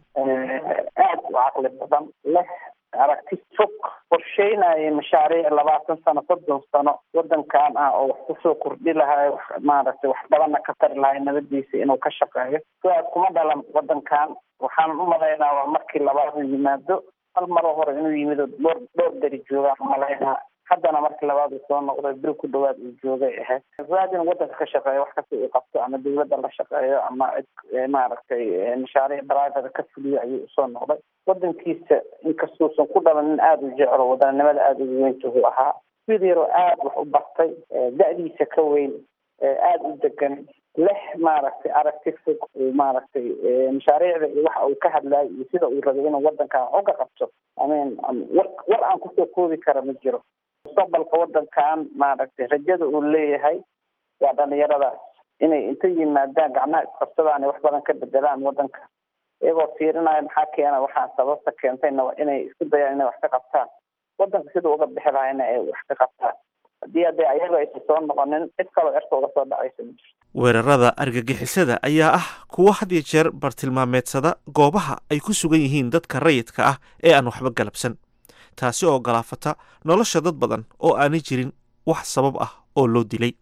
aad u caqli badan leh aragti fog qorsheynaya mashaariic labaatan sano soddon sano wadankan ah oo wax kusoo kordhi lahay wax maaragtay wax badana ka tari lahay nabadiisa inuu ka shaqeeyo fuaad kuma dhalan wadankan waxaan u malaynaa waa markii labaad uu yimaado hal maro hore inuu yimid oo dhowr dhowr beri joogaan umalaynaa haddana markii labaad uu soo noqday bil ku dhawaad uu joogay ahayd fuaad inuu wadanka ka shaqeeyo wax kasta uu qabto ama dawladda la shaqeeyo ama cid maaragtay mashaariic private ka fuliyo ayuu usoo noqday wadankiisa inkastuusan ku dhalanin aada u jeclo wadanimada aada ugu weyntuhu ahaa wiil yaroo aada wax u bartay da-diisa ka weyn aada u degan leh maaragtay aragti fog uu maaragtay mashaariicda iyo waxa uu ka hadlayo iyo sida uu rabay inuu wadankan wax uga qabto amin war war aan kusoo koobi kara ma jiro mustaqbalka wadankan maaragtay rajada uu leeyahay waa dhalinyaradaas inay inta yimaadaan gacmaha isqabsadaan wax badan ka bedelaan wadanka iyagoo fiirinaya maxaa keena waxaa sababta keentayna inay isku dayaan inay wax ka qabtaan wadanka sida uga bixi lahayna ay wax ka qabtaan haddii hadee ayaga aysan soo noqonin cid kaloo erka uga soo dhacaysa ma jirto weerarada argagixisada ayaa ah kuwo had iyo jeer bartilmaameedsada goobaha ay ku sugan yihiin dadka rayidka ah ee aan waxba galabsan taasi oo galaafata nolosha dad badan oo aanay jirin wax sabab ah oo loo dilay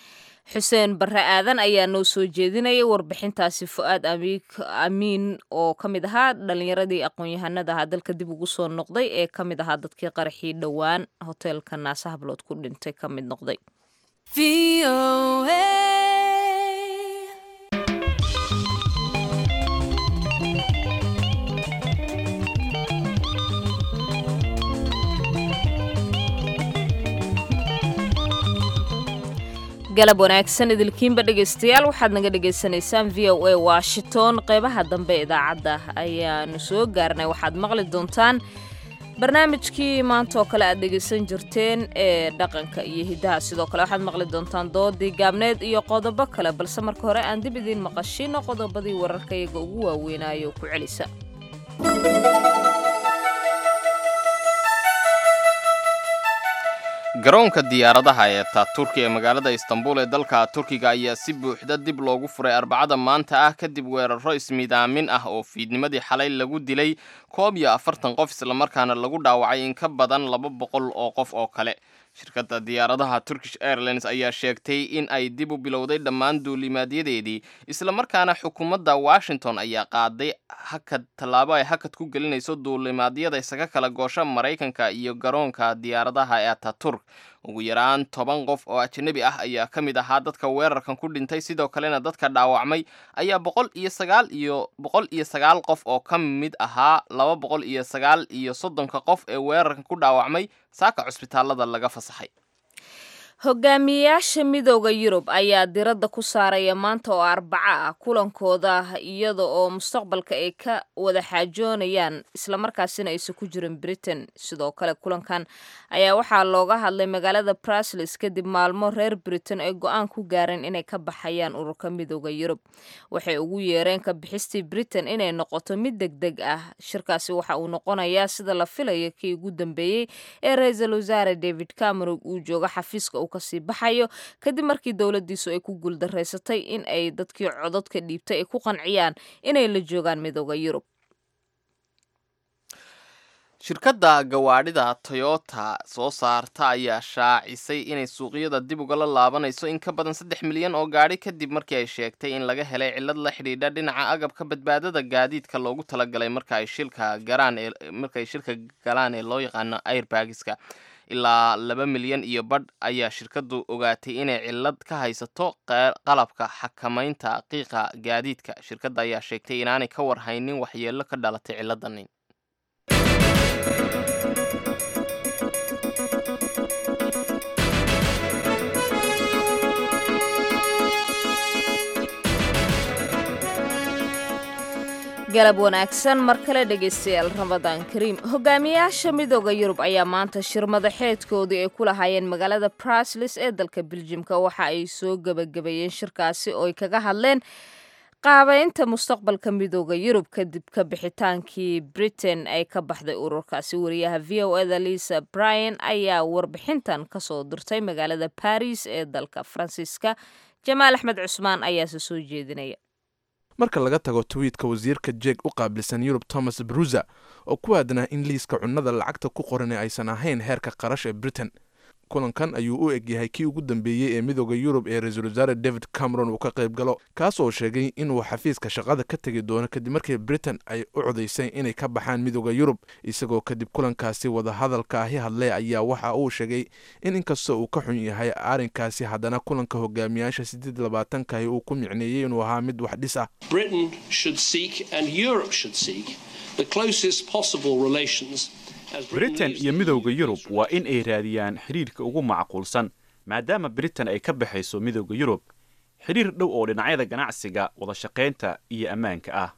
xuseen barre aadan ayaa noo soo jeedinaya warbixintaasi fu-aad amiin oo ka mid ahaa dhalinyaradii aqoon-yahanada ahaa dalka dib ugu soo noqday ee ka mid ahaa dadkii qaraxii dhowaan hoteelka naasa hablood ku dhintay ka mid noqday galab wanaagsan idilkiinba dhegaystayaal waxaad naga dhagaysanaysaan v o a washington qeybaha dambe idaacadda ayaanu soo gaarnay waxaad maqli doontaan barnaamijkii maanta oo kale aad dhegaysan jirteen ee dhaqanka iyo hiddaha sidoo kale waxaad maqli doontaan doodii gaabneed iyo qodobo kale balse marka hore aan dib idiin maqashino qodobadii wararka iyaga ugu waaweynaayo ku celisa garoonka diyaaradaha ee taaturki ee magaalada istanbul ee dalka turkiga ayaa si buuxda dib loogu furay arbacada maanta ah kadib weeraro ismidaamin ah oo fiidnimadii xalay lagu dilay koob iyo afartan qof islamarkaana lagu dhaawacay in ka badan laba boqol oo qof oo kale shirkadda diyaaradaha turkish airlines ayaa sheegtay in ay dib u bilowday dhammaan duulimaadyadeedii islamarkaana xukuumadda washington ayaa qaaday hakad tallaabo ay hakad ku gelinayso duulimaadyada isaga kala goosha maraykanka iyo garoonka diyaaradaha ee ataturk ugu yaraan toban qof oo ajnabi ah ayaa ka mid ahaa dadka weerarkan ku dhintay sidoo kalena dadka dhaawacmay ayaa boqol iyo sagaal iyo boqol iyo sagaal qof oo ka mid ahaa laba boqol iyo sagaal iyo soddonka qof ee weerarkan ku dhaawacmay saaka cusbitaalada laga fasaxay hogaamiyeyaasha midooda yurub ayaa diradda ku saaraya maanta oo arbaco ah kulankooda iyada oo mustaqbalka ay ka wada xaajoonayaan islamarkaasina aysan ku jirin britain sidoo kale kulankan ayaa waxaa looga hadlay magaalada brusles kadib maalmo reer britain ay go-aan ku gaareen inay ka baxayaan ururka midooda yurub waxay ugu yeereen ka bixistii britain inay noqoto mid deg deg ah shirkaasi waxa uu noqonayaa sida la filaya kii ugu dambeeyey ee ra-iisul wasaare david cameron uu jooga xafiiska uu kasii baxayo kadib markii dowladiisu ay ku guuldaraysatay in ay dadkii cododka dhiibtay ay ku qanciyaan inay la joogaan midooda yurub shirkadda gawaadhida toyota soo saarta ayaa shaacisay inay suuqyada dib ugala laabanayso in ka badan saddex milyan oo gaadhi kadib markii ay sheegtay in laga helay cillad la xidhiidha dhinaca agabka badbaadada gaadiidka loogu talagalay marka ay shilka garaan ee marka ay shilka galaan ee loo yaqaano airbagiska ilaa laba milyan iyo badh ayaa shirkaddu ogaatay inay cillad ka haysato qalabka xakamaynta qiiqa gaadiidka shirkadda ayaa sheegtay inaanay ka warhaynin waxyeello ka dhalatay cilladan galab wanaagsan mar kale dhegaystayaal ramadaan kariim hogaamiyayaasha midooda yurub ayaa maanta shir madaxeedkoodii ay ku lahaayeen magaalada brusles ee dalka beljimka waxa ay soo gebagabeeyeen shirkaasi oo ay kaga hadleen qaabeynta mustaqbalka midooda yurub kadib ka bixitaankii britain ay ka baxday ururkaasi wariyaha v o eda lisa bryan ayaa warbixintan kasoo dirtay magaalada baris ee dalka faransiiska jamaal axmed cusmaan ayaase soo jeedinaya marka laga tago twiitka wasiirka jeeg u qaabilsan yurub thomas bruza oo ku aadanaa in liiska cunnada lacagta ku qoran ee aysan ahayn heerka qarash ee britain kulankan ayuu u egyahay kii ugu dambeeyey ee midooda yurub ee ra-iisul wasaare david cameron uu ka qayb galo kaas oo sheegay inuu xafiiska shaqada ka tegi doono kadib markii britain ay u codaysay inay ka baxaan midooda yurub isagoo kadib kulankaasi wadahadalka ahi hadlay ayaa waxa uu sheegay in inkastoo uu ka xun yahay arrinkaasi haddana kulanka hogaamiyaasha siddeed labaatankahi uu ku micneeyey inuu ahaa mid wax dhis ah britain iyo midowda yurub waa in ay raadiyaan xidhiirka ugu macquulsan maadaama britain ay ka baxayso midowda yurub xidhiir dhow oo dhinacyada ganacsiga wadashaqaynta iyo ammaanka ah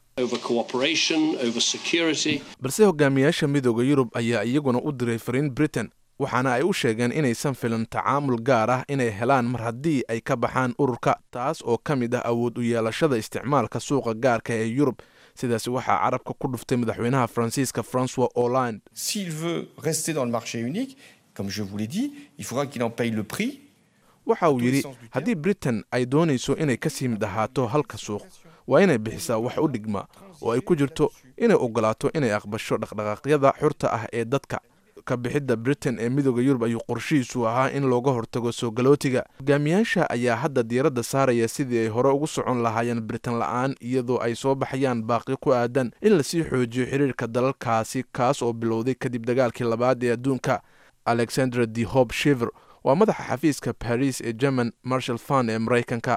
balse hogaamiyaasha midooda yurub ayaa iyaguna u diray fariin britain waxaana ay u sheegeen inaysan filan tacaamul gaar ah inay helaan mar haddii ay ka baxaan ururka taas oo ka mid ah awood u yeelashada isticmaalka suuqa gaarka ee yurub sidaas waxaa carabka ku dhuftay madaxweynaha faransiiska francois hollande s'il veut rester dans le marché unique comme je vous l'ai dit il faudra qu'il en paye le prix waxa uu yidhi haddii britain ay doonayso inay ka sii mid ahaato halka suuq waa inay bixisaa wax u dhigma oo ay ku jirto inay ogolaato inay aqbasho dhaqdhaqaaqyada xurta ah ee dadka ka bixidda britain ee midooda yurub ayuu qorshihiisu ahaa in looga hortago soo galootiga hogaamiyaasha ayaa hadda diiradda saaraya sidii ay hore ugu socon lahaayeen britain la-aan iyadoo ay soo baxayaan baaqi ku aadan in lasii xoojiyo xiriirka dalalkaasi kaas oo bilowday kadib dagaalkii labaad ee adduunka alexandra de hob shiver waa madaxa xafiiska baris ee german marshal fund ee maraykanka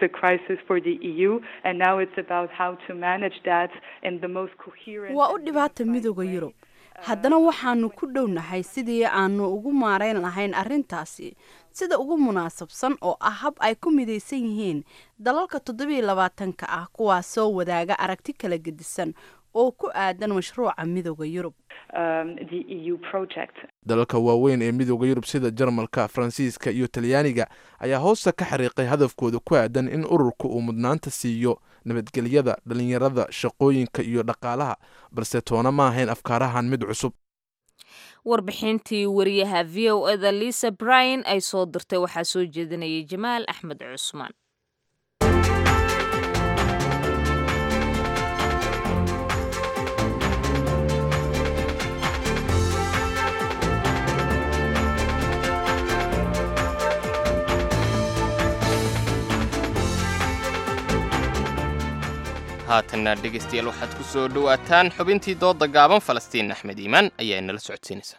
waa u dhibaata midooda yurub haddana waxaanu ku dhownahay sidii aanu ugu maarayn lahayn arrintaasi sida ugu munaasabsan oo ah hab ay ku midaysan yihiin dalalka toddobiiyo labaatanka ah kuwaas soo wadaaga aragti kala gedisan oo ku aadan mashruuca midooda yurub dalalka waaweyn ee midooda yurub sida jarmalka faransiiska iyo talyaaniga ayaa hoosta ka xariiqay hadafkooda ku aadan in ururka uu mudnaanta siiyo nabadgelyada dhalinyarada shaqooyinka iyo dhaqaalaha balse toona ma ahayn afkaarahan mid cusub warbixintii wariyaha v o eda lisa bryan ay soo dirtay waxaa soo jeedinayay jamaal axmed cusmaan haatanna dhegaystayaal waxaad ku soo dhowaataan xubintii dooda gaaban falastiin axmed iimaan ayaa inala socodsiinaysa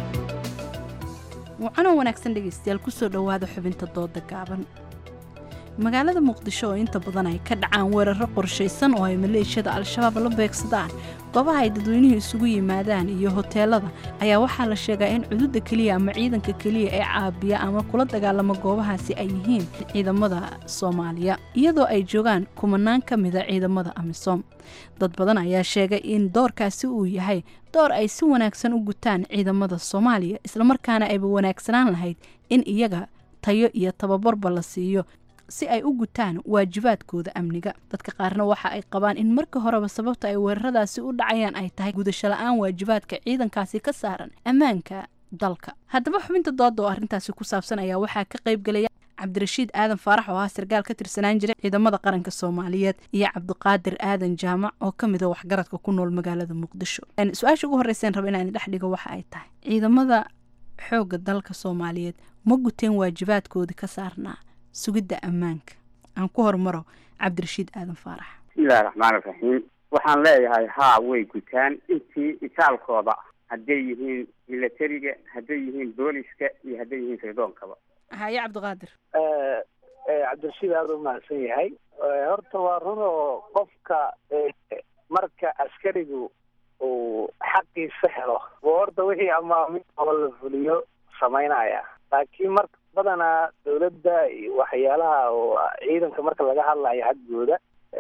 wacanoo wanaagsan dhegaystayaal kusoo dhowaada xubinta dooda gaaban magaalada muqdisho oo inta badan ay ka dhacaan weeraro qorshaysan oo ay maleeshiyada al-shabaab la beegsadaan goobaha ay dadweynuhu isugu yimaadaan iyo hoteelada ayaa waxaa la sheegaa in cududa keliya ama ciidanka keliya ee caabiya ama kula dagaalama goobahaasi ay yihiin ciidamada soomaaliya iyadoo ay joogaan kumanaan ka mida ciidamada amisom dad badan ayaa sheegay in doorkaasi uu yahay door ay si wanaagsan u gutaan ciidamada soomaaliya islamarkaana ayba wanaagsanaan lahayd in iyaga tayo iyo tababarba la siiyo si ay u gutaan waajibaadkooda amniga dadka qaarna waxa ay qabaan in marka horeba sababta ay weeraradaasi u dhacayaan ay tahay gudasho la-aan waajibaadka ciidankaasi ka saaran ammaanka dalka haddaba xubinta dooda oo arrintaasi ku saabsan ayaa waxaa ka qaybgelaya cabdirashiid aadan faarax oo ah sarkaal ka tirsanaan jiray ciidamada qaranka soomaaliyeed iyo cabdiqaadir aadan jaamac oo ka mid a waxgaradka ku nool magaalada muqdisho su-aasha ugu horreyseen raba inaan dhex dhigo waxa ay tahay ciidamada xoogga dalka soomaaliyeed ma guteen waajibaadkoodii ka saarnaa sugidda ammaanka aan ku hormaro cabdirashiid aadan faarax bismillahi raxmaani raxiim waxaan leeyahay haa way gutaan intii itaalkooda hadday yihiin milatariga hadday yihiin booliska iyo hadday yihiin sirdonkaba haye cabdiqaadir cabdirashiid aada u mahadsan yahay horta waa run oo qofka marka askarigu uu xaqiisa helo oo horta wixii amaamin oo la fuliyo samaynaya laakiin mar badanaa dawladda iyo waxyaalaha oo ciidanka marka laga hadlayo xaggooda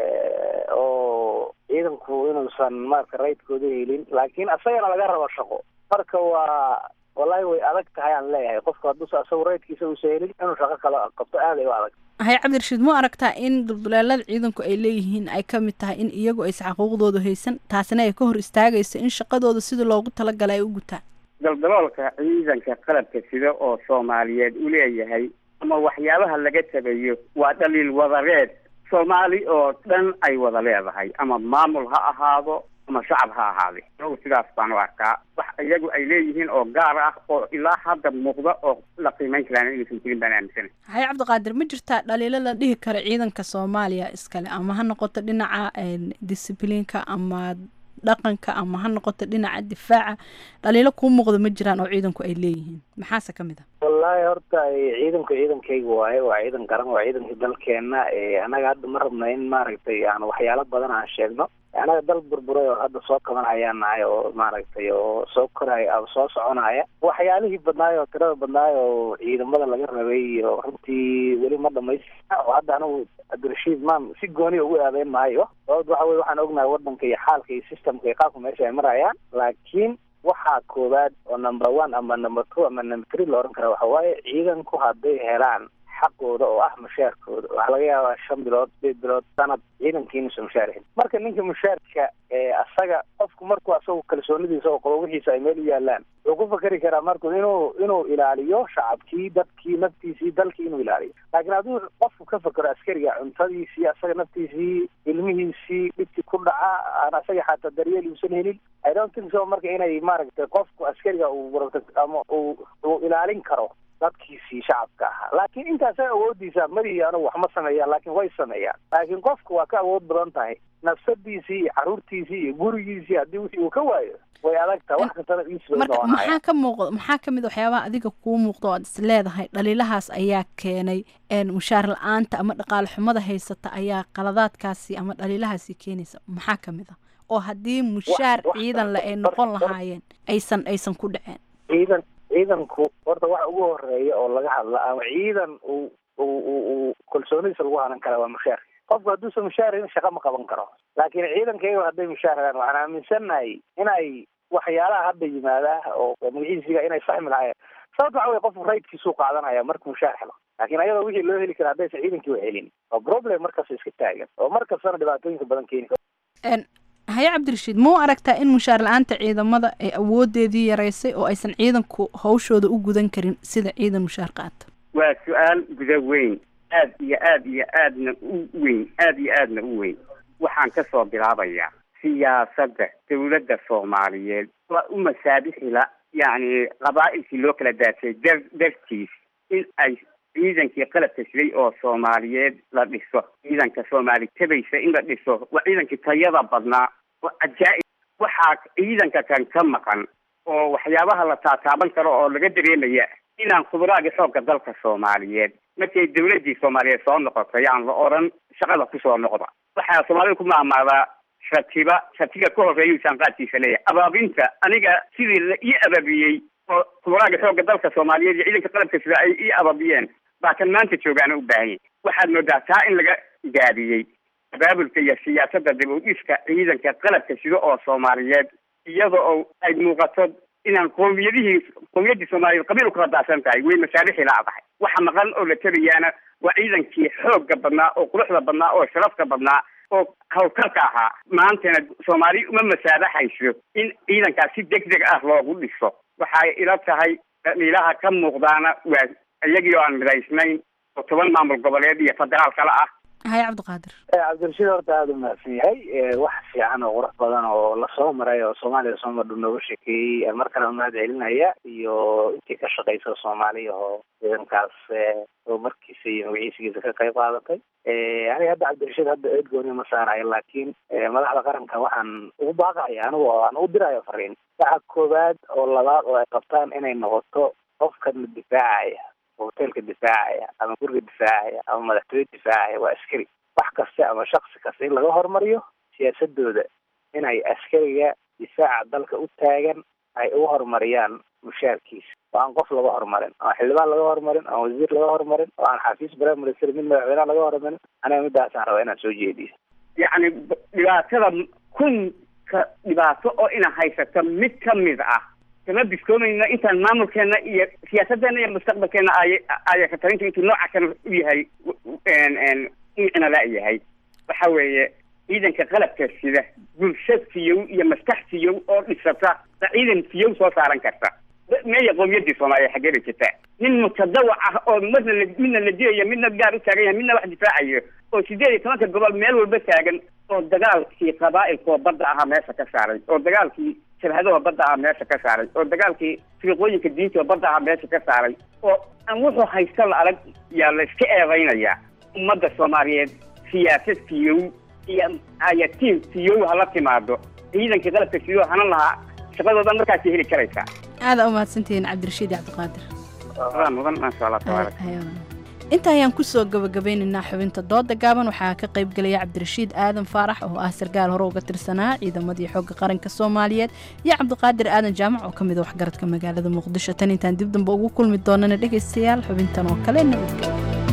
oo ciidanku inuusan marka raydkooda helin laakiin asagana laga rabo shaqo marka waa wallahi way adag tahay aan leeyahay qofku hadduusa asagu raydkiisa uusa helin inuu shaqo kale qabto aad ay u adag haye cabdirashiid mu aragtaa in dulduleelada ciidanku ay leeyihiin ay ka mid tahay in iyagu aysan xaquuqdooda haysan taasina ay ka hor istaagayso in shaqadooda sida loogu talagalay ay u gutaan daldaloolka ciidanka qalabka sida oo soomaaliyeed u leeyahay ama waxyaabaha laga tabayo waa dhaliil wadareed soomaali oo dhan ay wada leedahay ama maamul ha ahaado ama shacab ha ahaade anagu sidaas baan u arkaa wax iyagu ay leeyihiin oo gaar ah oo ilaa hadda muuqda oo la qiimeyn karaan inaysan jirin baan aaminsana haye cabdiqaadir ma jirtaa dhaliilo la dhihi karo ciidanka soomaaliya iskale ama ha noqoto dhinaca discibliinka ama dhaqanka ama ha noqoto dhinaca difaaca dhaliilo kuu muuqda ma jiraan oo ciidanku ay leeyihiin maxaase ka mid a wallaahi horta ciidanku ciidankayga waaye waa ciidan garan waa ciidanka dalkeena annaga hadda ma rabna in maaragtay aan waxyaalo badan aan sheegno anaga dal burburay oo hadda soo kabanayaan nahay oo maaragtay oo soo koraya soo soconaya waxyaalihii badnaay oo tirada badnaay oo ciidamada laga rabay iyo runtii weli ma dhamaystirna oo hadda anigu cabdirashiid maan si gooniya ugu aadeyn maayo sababta waxa weye waxaan ognahay wadanka iyo xaalka iyo systemka iyo qaabka meesha ay marayaan laakiin waxaa koowaad oo number one ama number two ama number three la oran kara waxa waaye ciidanku hadday helaan xaqooda oo ah mushaarkooda waxaa laga yaabaa shan bilood sideed bilood sanad ciidankii inuusan mushaar helin marka ninka mushaarka asaga qofku markuu asagu kalsoonidiisa oo qabo wixiisa ay meel u yaalaan wuxuu ku fakeri karaa marku inuu inuu ilaaliyo shacabkii dadkii naftiisii dalkii inuu ilaaliyo laakiin hadduu qofku ka fakero askariga cuntadiisii asaga naftiisii ilmihiisii dhibkii ku dhaca aan asaga xataa daryeel uusan helin i don't think so marka inay maaragtay qofku askariga uu ama uu uu ilaalin karo dadkiisii shacabka ahaa laakiin intaasa awoodiisa madihi anigu wax ma sameeyaan laakiin way sameeyaan laakiin qofku waa ka awood badan tahay nafsadiisii iyo caruurtiisii iyo gurigiisii haddii wixii uu ka waayo way adag tahay wax kastana marka maxaa ka muuqda maxaa ka mid a waxyaabaha adiga kuu muuqda oo aad is leedahay dhaliilahaas ayaa keenay mushaar la-aanta ama dhaqaale xumada haysata ayaa qaladaadkaasi ama dhaliilahaasi keenaysa maxaa ka mid a oo haddii mushaar ciidan le ay noqon lahaayeen aysan aysan ku dhaceen ciidan ciidanku horta waxa ugu horeeya oo laga hadla ama ciidan uu uu uu kalsoonidiisa lagu hanan kara waa mushaar qofku hadduusan mushaar helin shaqa ma qaban karo laakiin ciidankayga hadday mushaar helaan waxaan aaminsannahay inay waxyaalaha hadda yimaadaa oo magaciisiga inay fahmi lahaayeen sababta waxa weye qofku raydkiisuu qaadanaya markuu mushaar helo laakiin ayadoo wixii loo heli kara haddaysan ciidankii wa helin waa problem markaas iska taagan oo mar kastana dhibaatooyinka badan keeni karo haye cabdirashiid mau aragtaa in mushaar la-aanta ciidamada ay awoodeedii yaraysay oo aysan ciidanku hawshooda u gudan karin sida ciidan mushaar qaata waa su-aal guda weyn aad iyo aad iyo aadna u weyn aad iyo aadna u weyn waxaan ka soo bilaabayaa siyaasadda dawladda soomaaliyeed waa u masaabixila yacni qabaa'ilkii loo kala daasay dar dartiis in ay ciidankii qalabka siday oo soomaaliyeed la dhiso ciidanka soomaali tabaysa in la dhiso waa ciidankii tayada badnaa oo ajaa-ib waxaa ciidanka kan ka maqan oo waxyaabaha la taataaban karo oo laga dareemaya inaan khuburaagii xoogga dalka soomaaliyeed markay dawladdii soomaaliyeed soo noqotay yaan la odhan shaqada kusoo noqda waxaa soomaalida ku maamaadaa shatiba shatiga ka horeeyuu saanqaadkiisa leeyahay abaabinta aniga sidii la ii ababiyey oo kumaraaga xoogga dalka soomaaliyeed iyo ciidanka qalabka sida ay ii ababiyeen baa kan maanta joogaana u baahan yahy waxaad moodaa taa in laga gaabiyey abaabulka iyo siyaasadda dib u dhiska ciidanka qalabka sida oo soomaaliyeed iyada oo ay muuqato inaan qoomiyadihii qoomiyadii soomaaliyeed qabiil ukala daadsan tahay way masaalixii laadahay waxa maqan oo la tarayaana waa ciidankii xoogga badnaa oo quruxda badnaa oo sharafta badnaa oo hawlkarka ahaa maantana soomaali uma masaabaxayso in ciidankaas si deg deg ah loogu dhiso waxay ila tahay dhaliilaha ka muuqdaana waa iyagii oo aan midaysnayn oo toban maamul goboleed iyo federaal kale ah haye cabdiqaadir cabdirashiid horta aada u mahadsan yahay wax fiican oo qurux badan oo lasoo maray oo soomaaliya soo madhu nooga sheekeeyey mar kale mahad celinaya iyo intii ka shaqaysa soomaaliya oo ciidankaas horumarkiisa iyo magaciisigiisa ka qayb qaadatay aniga hadda cabdirashiid hadda eed gooni ma saarayo laakiin madaxda qaranka waxaan ugu baaqaya anigu aan u dirayo fariin waxa koowaad oo labaad oo ay qabtaan inay noqoto qofkan difaacaya hoteelka difaacaya ama guriga difaacaya ama madaxtooye difaacaya waa askari wax kasta ama shaksi kasta in laga hormariyo siyaasadooda inay askariga difaaca dalka u taagan ay uga horumariyaan mushaarkiisa oo aan qof laga horumarin oo aan xildhibaan laga horumarin oo aan wasiir laga horumarin oo aan xafiis prime minister mid madaxweynaha laga horumarin aniga midaasaan rabaa inaan soo jeediyo yacni dhibaatada kunka dhibaato oo ina haysato mid ka mid ah kama biskoomayno intaan maamulkeena iyo siyaasadeena iyo mustaqbalkeena ay aya ka talinta intuu nooca kale u yahay micna la yahay waxa weeye ciidanka qalabka sida bulsho fiyow iyo maskax fiyow oo dhisata ba ciidan fiyow soo saaran karta meeya qoomiyadii soomaaliya xageeda jirta nin mutadawac ah oo marna la midna la dilayo midna gaar u taagan yahay midna wax difaacayo oo sideed iyo tobanka gobol meel walba taagan oo dagaalkii qabaa'ilkoo badda ahaa meesha ka saaray oo dagaalkii shabhadaha badda ahaa meesha ka saaray oo dagaalkii firiqooyinka diinta oo badda ahaa meesha ka saaray oo aan wuxuu haysta la adag yaa la iska eedaynayaa ummadda soomaaliyeed siyaasad fiyow iyo ayatiin fiyow hala timaado ciidankii qalabka fiyow hanan lahaa shaqadooda markaasay heli karaysaa aada u mahadsantihiin cabdirashiid iyo cabdiqaadir waa mudan maasha allah tabaarak inta ayaan kusoo gabagabeynaynaa xubinta dooda gaaban waxaa ka qayb gelaya cabdirashiid aadan faarax oo ah sarkaal hore uga tirsanaa ciidamadii xooga qaranka soomaaliyeed iyo cabdiqaadir aadan jaamac oo ka mid a waxgaradka magaalada muqdisho tan intaan dib damba ugu kulmi doonana dhegaystayaal xubintan oo kale nabadgelyo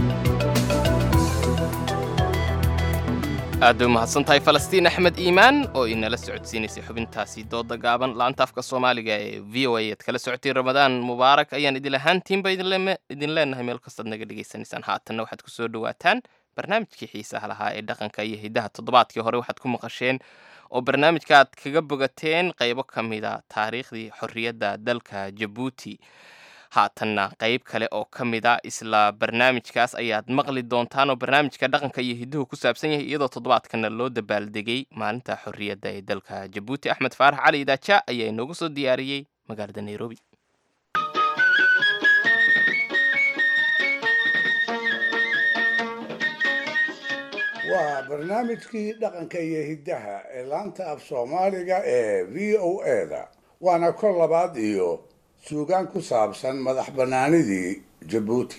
aad bay umahadsan tahay falastiin axmed iimaan oo inala socodsiinaysay xubintaasi dooda gaaban laanta afka soomaaliga ee v o a aad kala socotay ramadaan mubaarak ayaan idin ahaantiinba idin leenahay meel kastaad naga dhegaysanaysaan haatanna waxaad kusoo dhawaataan barnaamijkii xiisaha lahaa ee dhaqanka iyo hidaha toddobaadkii hore waxaad ku maqasheen oo barnaamijka aad kaga bogateen qaybo ka mid a taariikhdii xorriyadda dalka jabuuti haatanna qayb kale oo ka mid a isla barnaamijkaas ayaad maqli doontaan oo barnaamijka dhaqanka iyo hiduhu ku saabsan yahay iyadoo toddobaadkana loo dabaaldegay maalinta xorriyadda ee dalka jabuuti axmed faarax cali idaaja ayaa inoogu soo diyaariyey magaalada nairobi waa barnaamijkii dhaqanka iyo hiddaha ee laanta af soomaaliga ee v o eda waana kor labaad iyo suugaan ku saabsan madax bannaanidii jabuuti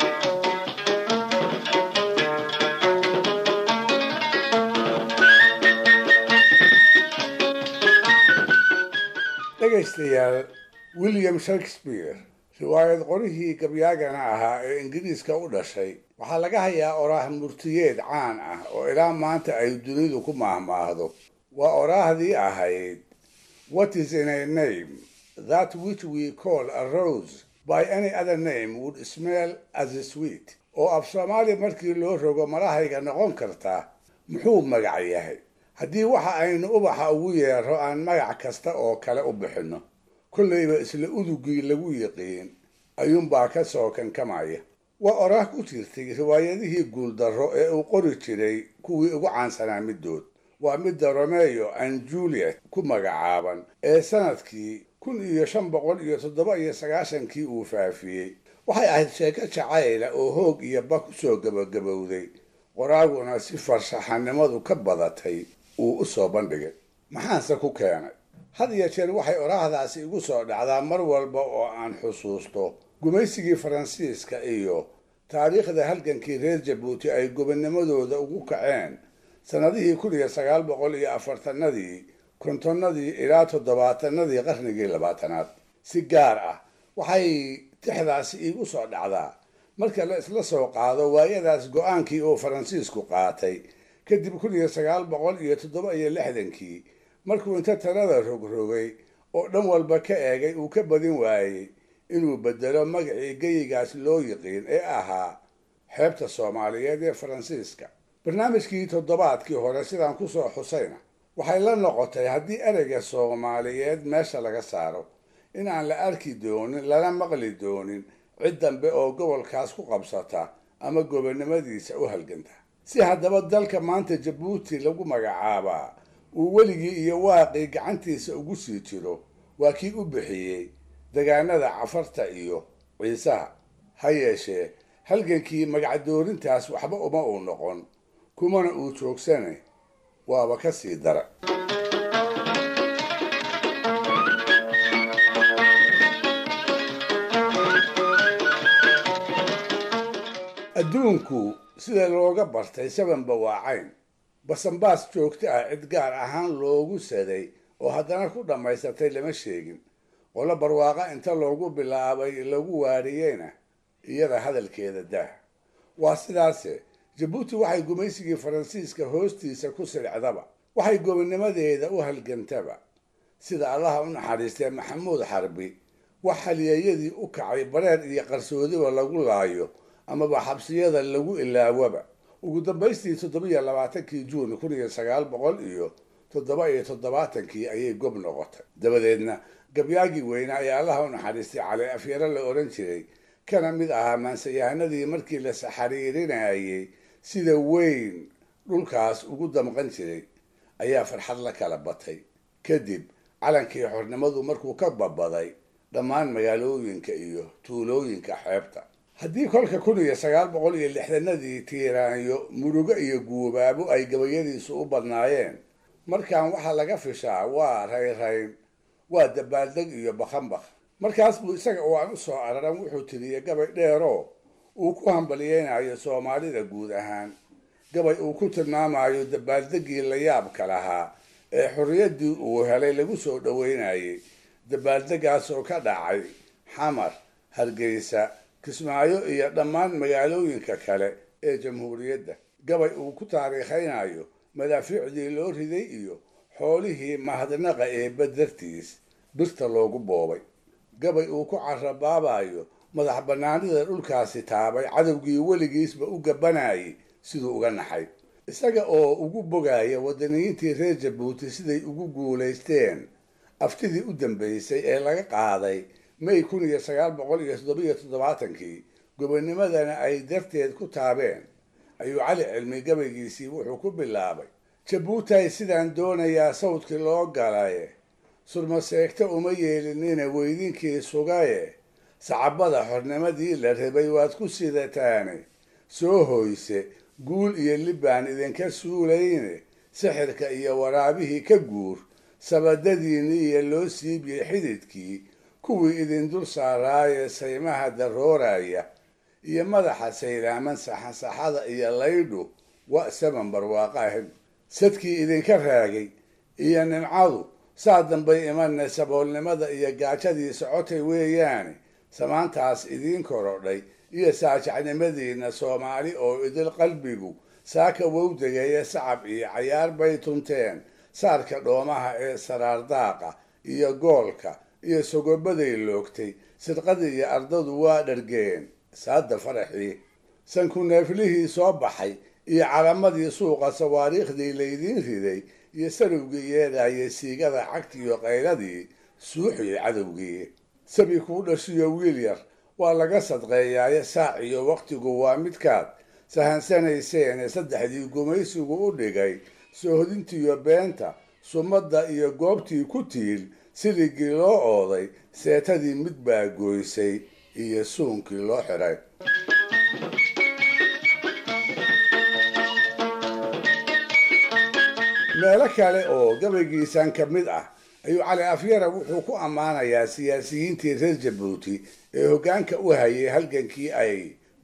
dhegaystayaal william shakespeare riwaayad qorihii gabyaagana ahaa ee ingiriiska u dhashay waxaa laga hayaa oraah murtiyeed caan ah oo ilaa maanta ay dunidu ku maahmaahdo waa oraahdii ahayd what is in a name that which we call a rose by any other name would smell as a sweet oo af soomaaliya markii loo rogo malahayga noqon karta muxuu magac yahay haddii waxa aynu ubaxa ugu yeero aan magac kasta oo kale u bixinno kollayba isla udugii lagu yiqiin ayuunbaa ka soo kankamaya waa oraah ku jirtay riwaayadihii guuldarro ee uu qori jiray kuwii ugu caansanaa middood waa midda romeo and juliet ku magacaaban ee sanadkii kun iyo shan boqol iyo toddoba iyo sagaashankii uu faafiyey waxay ahayd sheeko jacayla oo hoog iyo ba ku soo gabagabowday qoraaguna si farshaxanimadu ka badatay uu u soo bandhigay maxaanse ku keenay had iyo jeer waxay oraahdaasi igu soo dhacdaa mar walba oo aan xusuusto gumaysigii faransiiska iyo taariikhda halgankii reer jabuuti ay gobonnimadooda ugu kaceen sannadihii kun iyo sagaal boqol iyo afartanadii kontonnadii ilaa toddobaatanadii qarnigii labaatanaad si gaar ah waxay tixdaasi iigu soo dhacdaa marka la isla soo qaado waayadaas go-aankii uu faransiisku qaatay kadib kun iyo sagaal boqol iyo toddoba iyo lixdankii markuu inta talada rogrogay oo dhan walba ka eegay uu ka badin waayey inuu bedelo magacii geyigaas loo yiqiin ee ahaa xeebta soomaaliyeed ee faransiiska barnaamijkii toddobaadkii hore sidaan kusoo xusayna waxay la noqotay haddii ereyga soomaaliyeed meesha laga saaro in aan la arki doonin lana maqli doonin cid dambe oo gobolkaas ku qabsata ama gobonnimadiisa u halganta si haddaba dalka maanta jabuuti lagu magacaabaa uu weligii iyo waaqii gacantiisa ugu sii jiro waa kii u bixiyey degaanada cafarta iyo ciisaha ha yeeshee halgankii magacdoorintaas waxba uma uu noqon kumana uu joogsane waaba ka sii dara adduunku sida looga bartay sabanba waa cayn basanbaas joogto ah cid gaar ahaan loogu saday oo haddana ku dhammaysatay lama sheegin qolo barwaaqa inta loogu bilaabay lagu waariyeyna iyada hadalkeeda daah waa sidaase jabuuti waxay gumaysigii faransiiska hoostiisa ku siricdaba waxay gobonnimadeeda u halgantaba sida allaha u naxariistay maxamuud xarbi wax halyeeyadii u kacay bareer iyo qarsoodiba lagu laayo amaba xabsiyada lagu ilaawaba ugu dambaystii toddobiyo labaatankii juun kun iyo sagaal boqol iyo toddoba iyo toddobaatankii ayay gob noqotay dabadeedna gabyaagii weynaa ee allaha u naxariistay cali afyaro la odhan jiray kana mid ahaa maansayahanadii markii la saxariirinayay sida weyn dhulkaas ugu damqan jiray ayaa farxad la kala batay kadib calankii xornimadu markuu ka babaday dhammaan magaalooyinka iyo tuulooyinka xeebta haddii kolka kun iyo sagaal boqol iyo lixdanadii tiiraanyo murugo iyo guubaabo ay gabayadiisu u badnaayeen markaan waxaa laga fishaa waa rayrayn waa dabaaldeg iyo bakhanbakh markaas buu isaga oo aan u soo araran wuxuu tiriyey gabay dheeroo uu ku hambalyeynayo soomaalida guud ahaan gabay uu ku tilmaamayo dabaaldeggii la yaabka lahaa ee xorriyaddii uu helay lagu soo dhoweynayay dabaaldeggaas oo ka dhacay xamar hargeysa kismaayo iyo dhammaan magaalooyinka kale ee jamhuuriyadda gabay uu ku taariikhaynayo madaafiicdii loo riday iyo xoolihii mahadnaqa ee badartiis birta loogu boobay gabay uu ku carabaabayo madax bannaanida dhulkaasi taabay cadowgii weligiisba u gabanayay siduu uga naxay isaga oo ugu bogaya wadaniyiintii reer jabuuti siday ugu guulaysteen aftidii u dambaysay ee laga qaaday may kun iyo sagaal boqol iyo toddobiyo toddobaatankii gobonnimadana ay darteed ku taabeen ayuu cali cilmi gabaygiisii wuxuu ku bilaabay jabuutay sidaan doonayaa sawdkii loo galaye surmaseegta uma yeelinina weydinkii sugaye sacabada xornimadii la rabay waad ku sidataane soo hoyse guul iyo libbaan idinka suulayne sixirka iyo waraabihii ka guur sabadadiinii iyo loo siibiyey xididkii kuwii idin dul saaraaye saymaha darooraya iyo madaxa saylaaman saxansaxada iyo laydhu wa saban barwaaqaahid sadkii idinka raagay iyo nimcadu saa dambay imanne saboolnimada iyo gaajadii socotay weeyaane samaantaas idiin korodhay iyo saajacnimadiinna soomaali oo idil qalbigu saaka wowdegeeya sacab iyo cayaar bay tunteen saarka dhoomaha ee saraardaaqa iyo goolka iyo sogobaday loogtay sidqadii iyo ardadu waa dhargeen saada faraxii sanku neeflihii soo baxay iyo calamadii suuqa sawaariikhdii laydiin riday iyo sarowgii yeedhayay siigada cagtiiyo qayladii suuxiyey cadowgii sabi kuu dhashiyo wiil yar waa laga sadqeeyaaye saac iyo wakhtigu waa midkaad sahansanayseene saddexdii gumaysigu u dhigay soohodintiiyo beenta sumadda iyo goobtii ku tiil siligii loo ooday seetadii mid baa gooysay iyo suunkii loo xiray meelo kale oo gabaygiisan ka mid ah ayuu cali afyara wuxuu ku ammaanayaa siyaasiyiintii reer jabuuti ee hoggaanka u hayay halgankii ay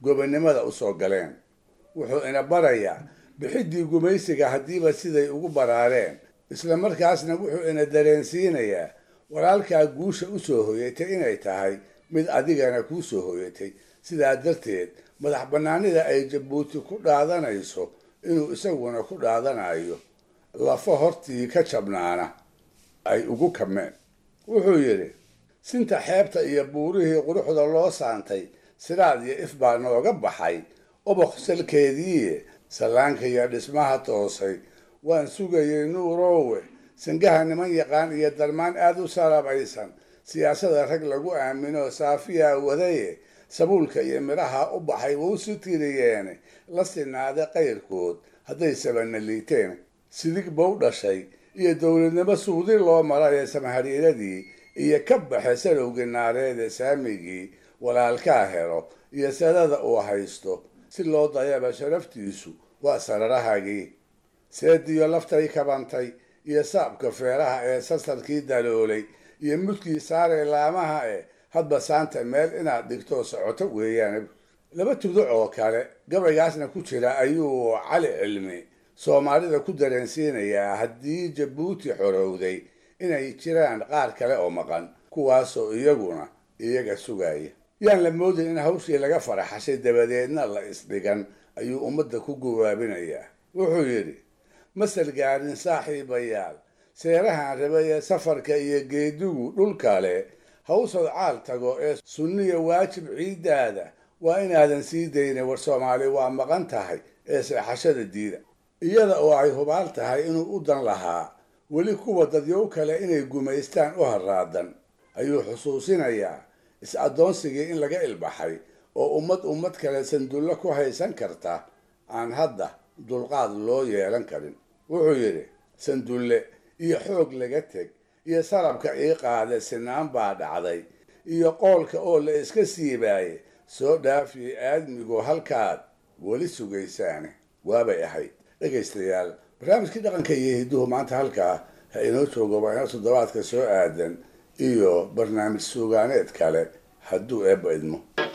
gobonnimada u soo galeen wuxuu ina barayaa bixiddii gumaysiga haddiiba siday ugu baraareen isla markaasna wuxuu ina dareensiinayaa walaalkaa guusha u soo hoyatay inay tahay mid adigana kuu soo hoyatay sidaa darteed madax bannaanida ay jabuuti ku dhaadanayso inuu isaguna ku dhaadanayo lafo hortii ka jabnaana ay ugu kameen wuxuu yidhi sinta xeebta iyo buurihii quruxda loo saantay siraad iyo if baa nooga baxay oboq salkeediiye sallaanka iyo dhismaha toosay waan sugayay nuuroowe sangaha niman yaqaan iyo darmaan aada u salabaysan siyaasada rag lagu aamino saafiyaa wadaye sabuulka iyo midhaha u baxay wuu si tiriyeene la sinaaday qayrkood hadday sabana liiteen sidig bow dhashay iyo dowladnimo suudi loo maray samahadhiiradii iyo ka baxe salowgii naareede saamigii walaalkaa helo iyo sadada uu haysto si loo dayaba sharaftiisu waa sararahagii seediyo laftay kabantay iyo saabka feeraha ee sasarkii daloolay iyo mudkii saaree laamaha e hadba saanta meel inaad dhigto socoto weeyaan laba tuduc oo kale gabaygaasna ku jira ayuu cali cilmi soomaalida ku dareensiinayaa haddii jabuuti xorowday inay jiraan qaar kale oo maqan kuwaasoo iyaguna iyaga sugaya yaan la moodin in hawshii laga faraxashay dabadeedna la isdhigan ayuu ummadda ku gawaabinayaa wuxuu yidhi masal gaarin saaxiibayaal seerahan rabay ee safarka iyo geedigu dhul kale hawsad caal tago ee sunniya waajib ciiddaada waa inaadan sii daynin war soomaali waa maqan tahay ee seexashada diida iyada oo ay hubaal tahay inuu u dan lahaa weli kuwa dadyow kale inay gumaystaan u harraadan ayuu xusuusinayaa is-addoonsigii in laga ilbaxay oo ummad ummad kale sandullo ku haysan karta aan hadda dulqaad loo yeelan karin wuxuu yidhi sandulle iyo xoog laga teg iyo sarabka ii qaade sinaan baa dhacday iyo qoolka oo la iska siibaaye soo dhaafiye aadmigu halkaad weli sugaysaane waabay ahayd dhegaystayaal barnaamijkii dhaqanka iyo hidduhu maanta halkaa ha inoo joogo waa inoo toddobaadka soo aadan iyo barnaamij suugaaneed kale hadduu eebba idmo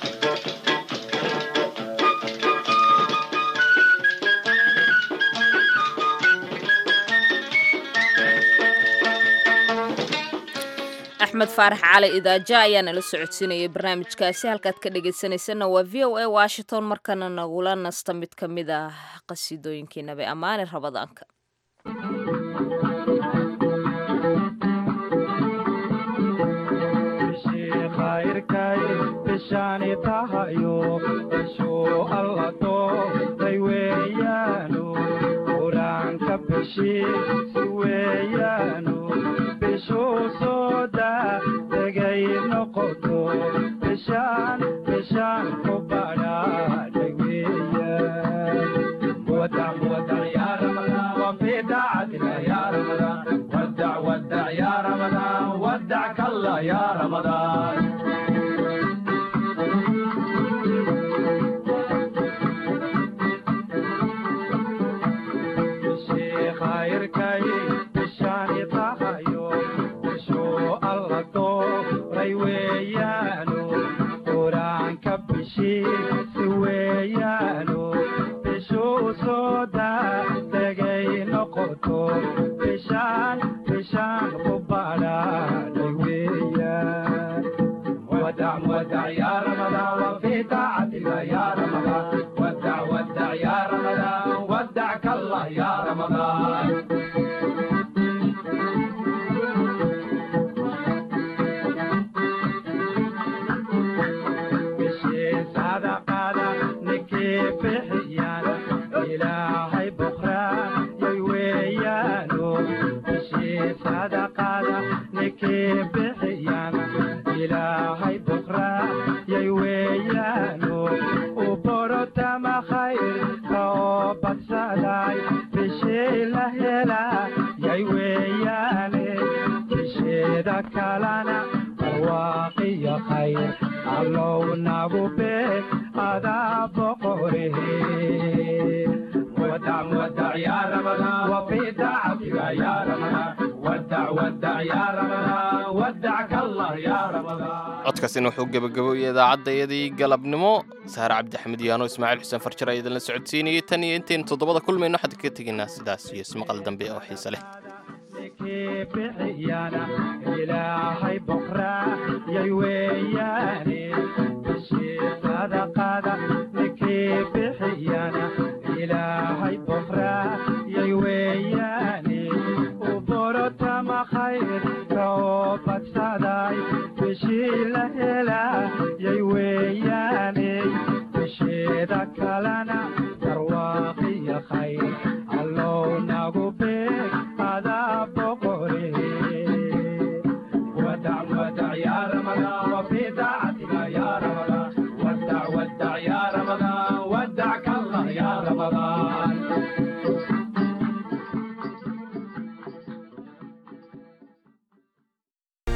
axmed faarax cali idaaja ayaa nala socodsiinayay barnaamijkaasi halkaad ka dhegaysanaysanna waa v o a washington markana nagula nasta mid ka mid ah qasiidooyinkii nabi ammaane rabadaanka ودع ودع يا رمضان وفي دعتك يا رمضان ودع codkaasina wuxuu gebagaboyay idaacadayadii galabnimo saare cabdixamed yaano ismaaciil xuseen farjar ayaa idinla socodsiinayay tan iyo intaynu toddobada kulmayno waxaan ka tegaynaa sidaas iyo ismaqal dambe oo xiise leh ilaahay boqraa yay weeyaane bishii sadaqada ninkii bixiyana ilaahay boqraa yay weeyaane u borotama khayr kao badsaday bishii la helaa yay weeyaane bisheeda kalena darwaaqiya khayr allow nagu beeg adaa boqore wadac wadac ya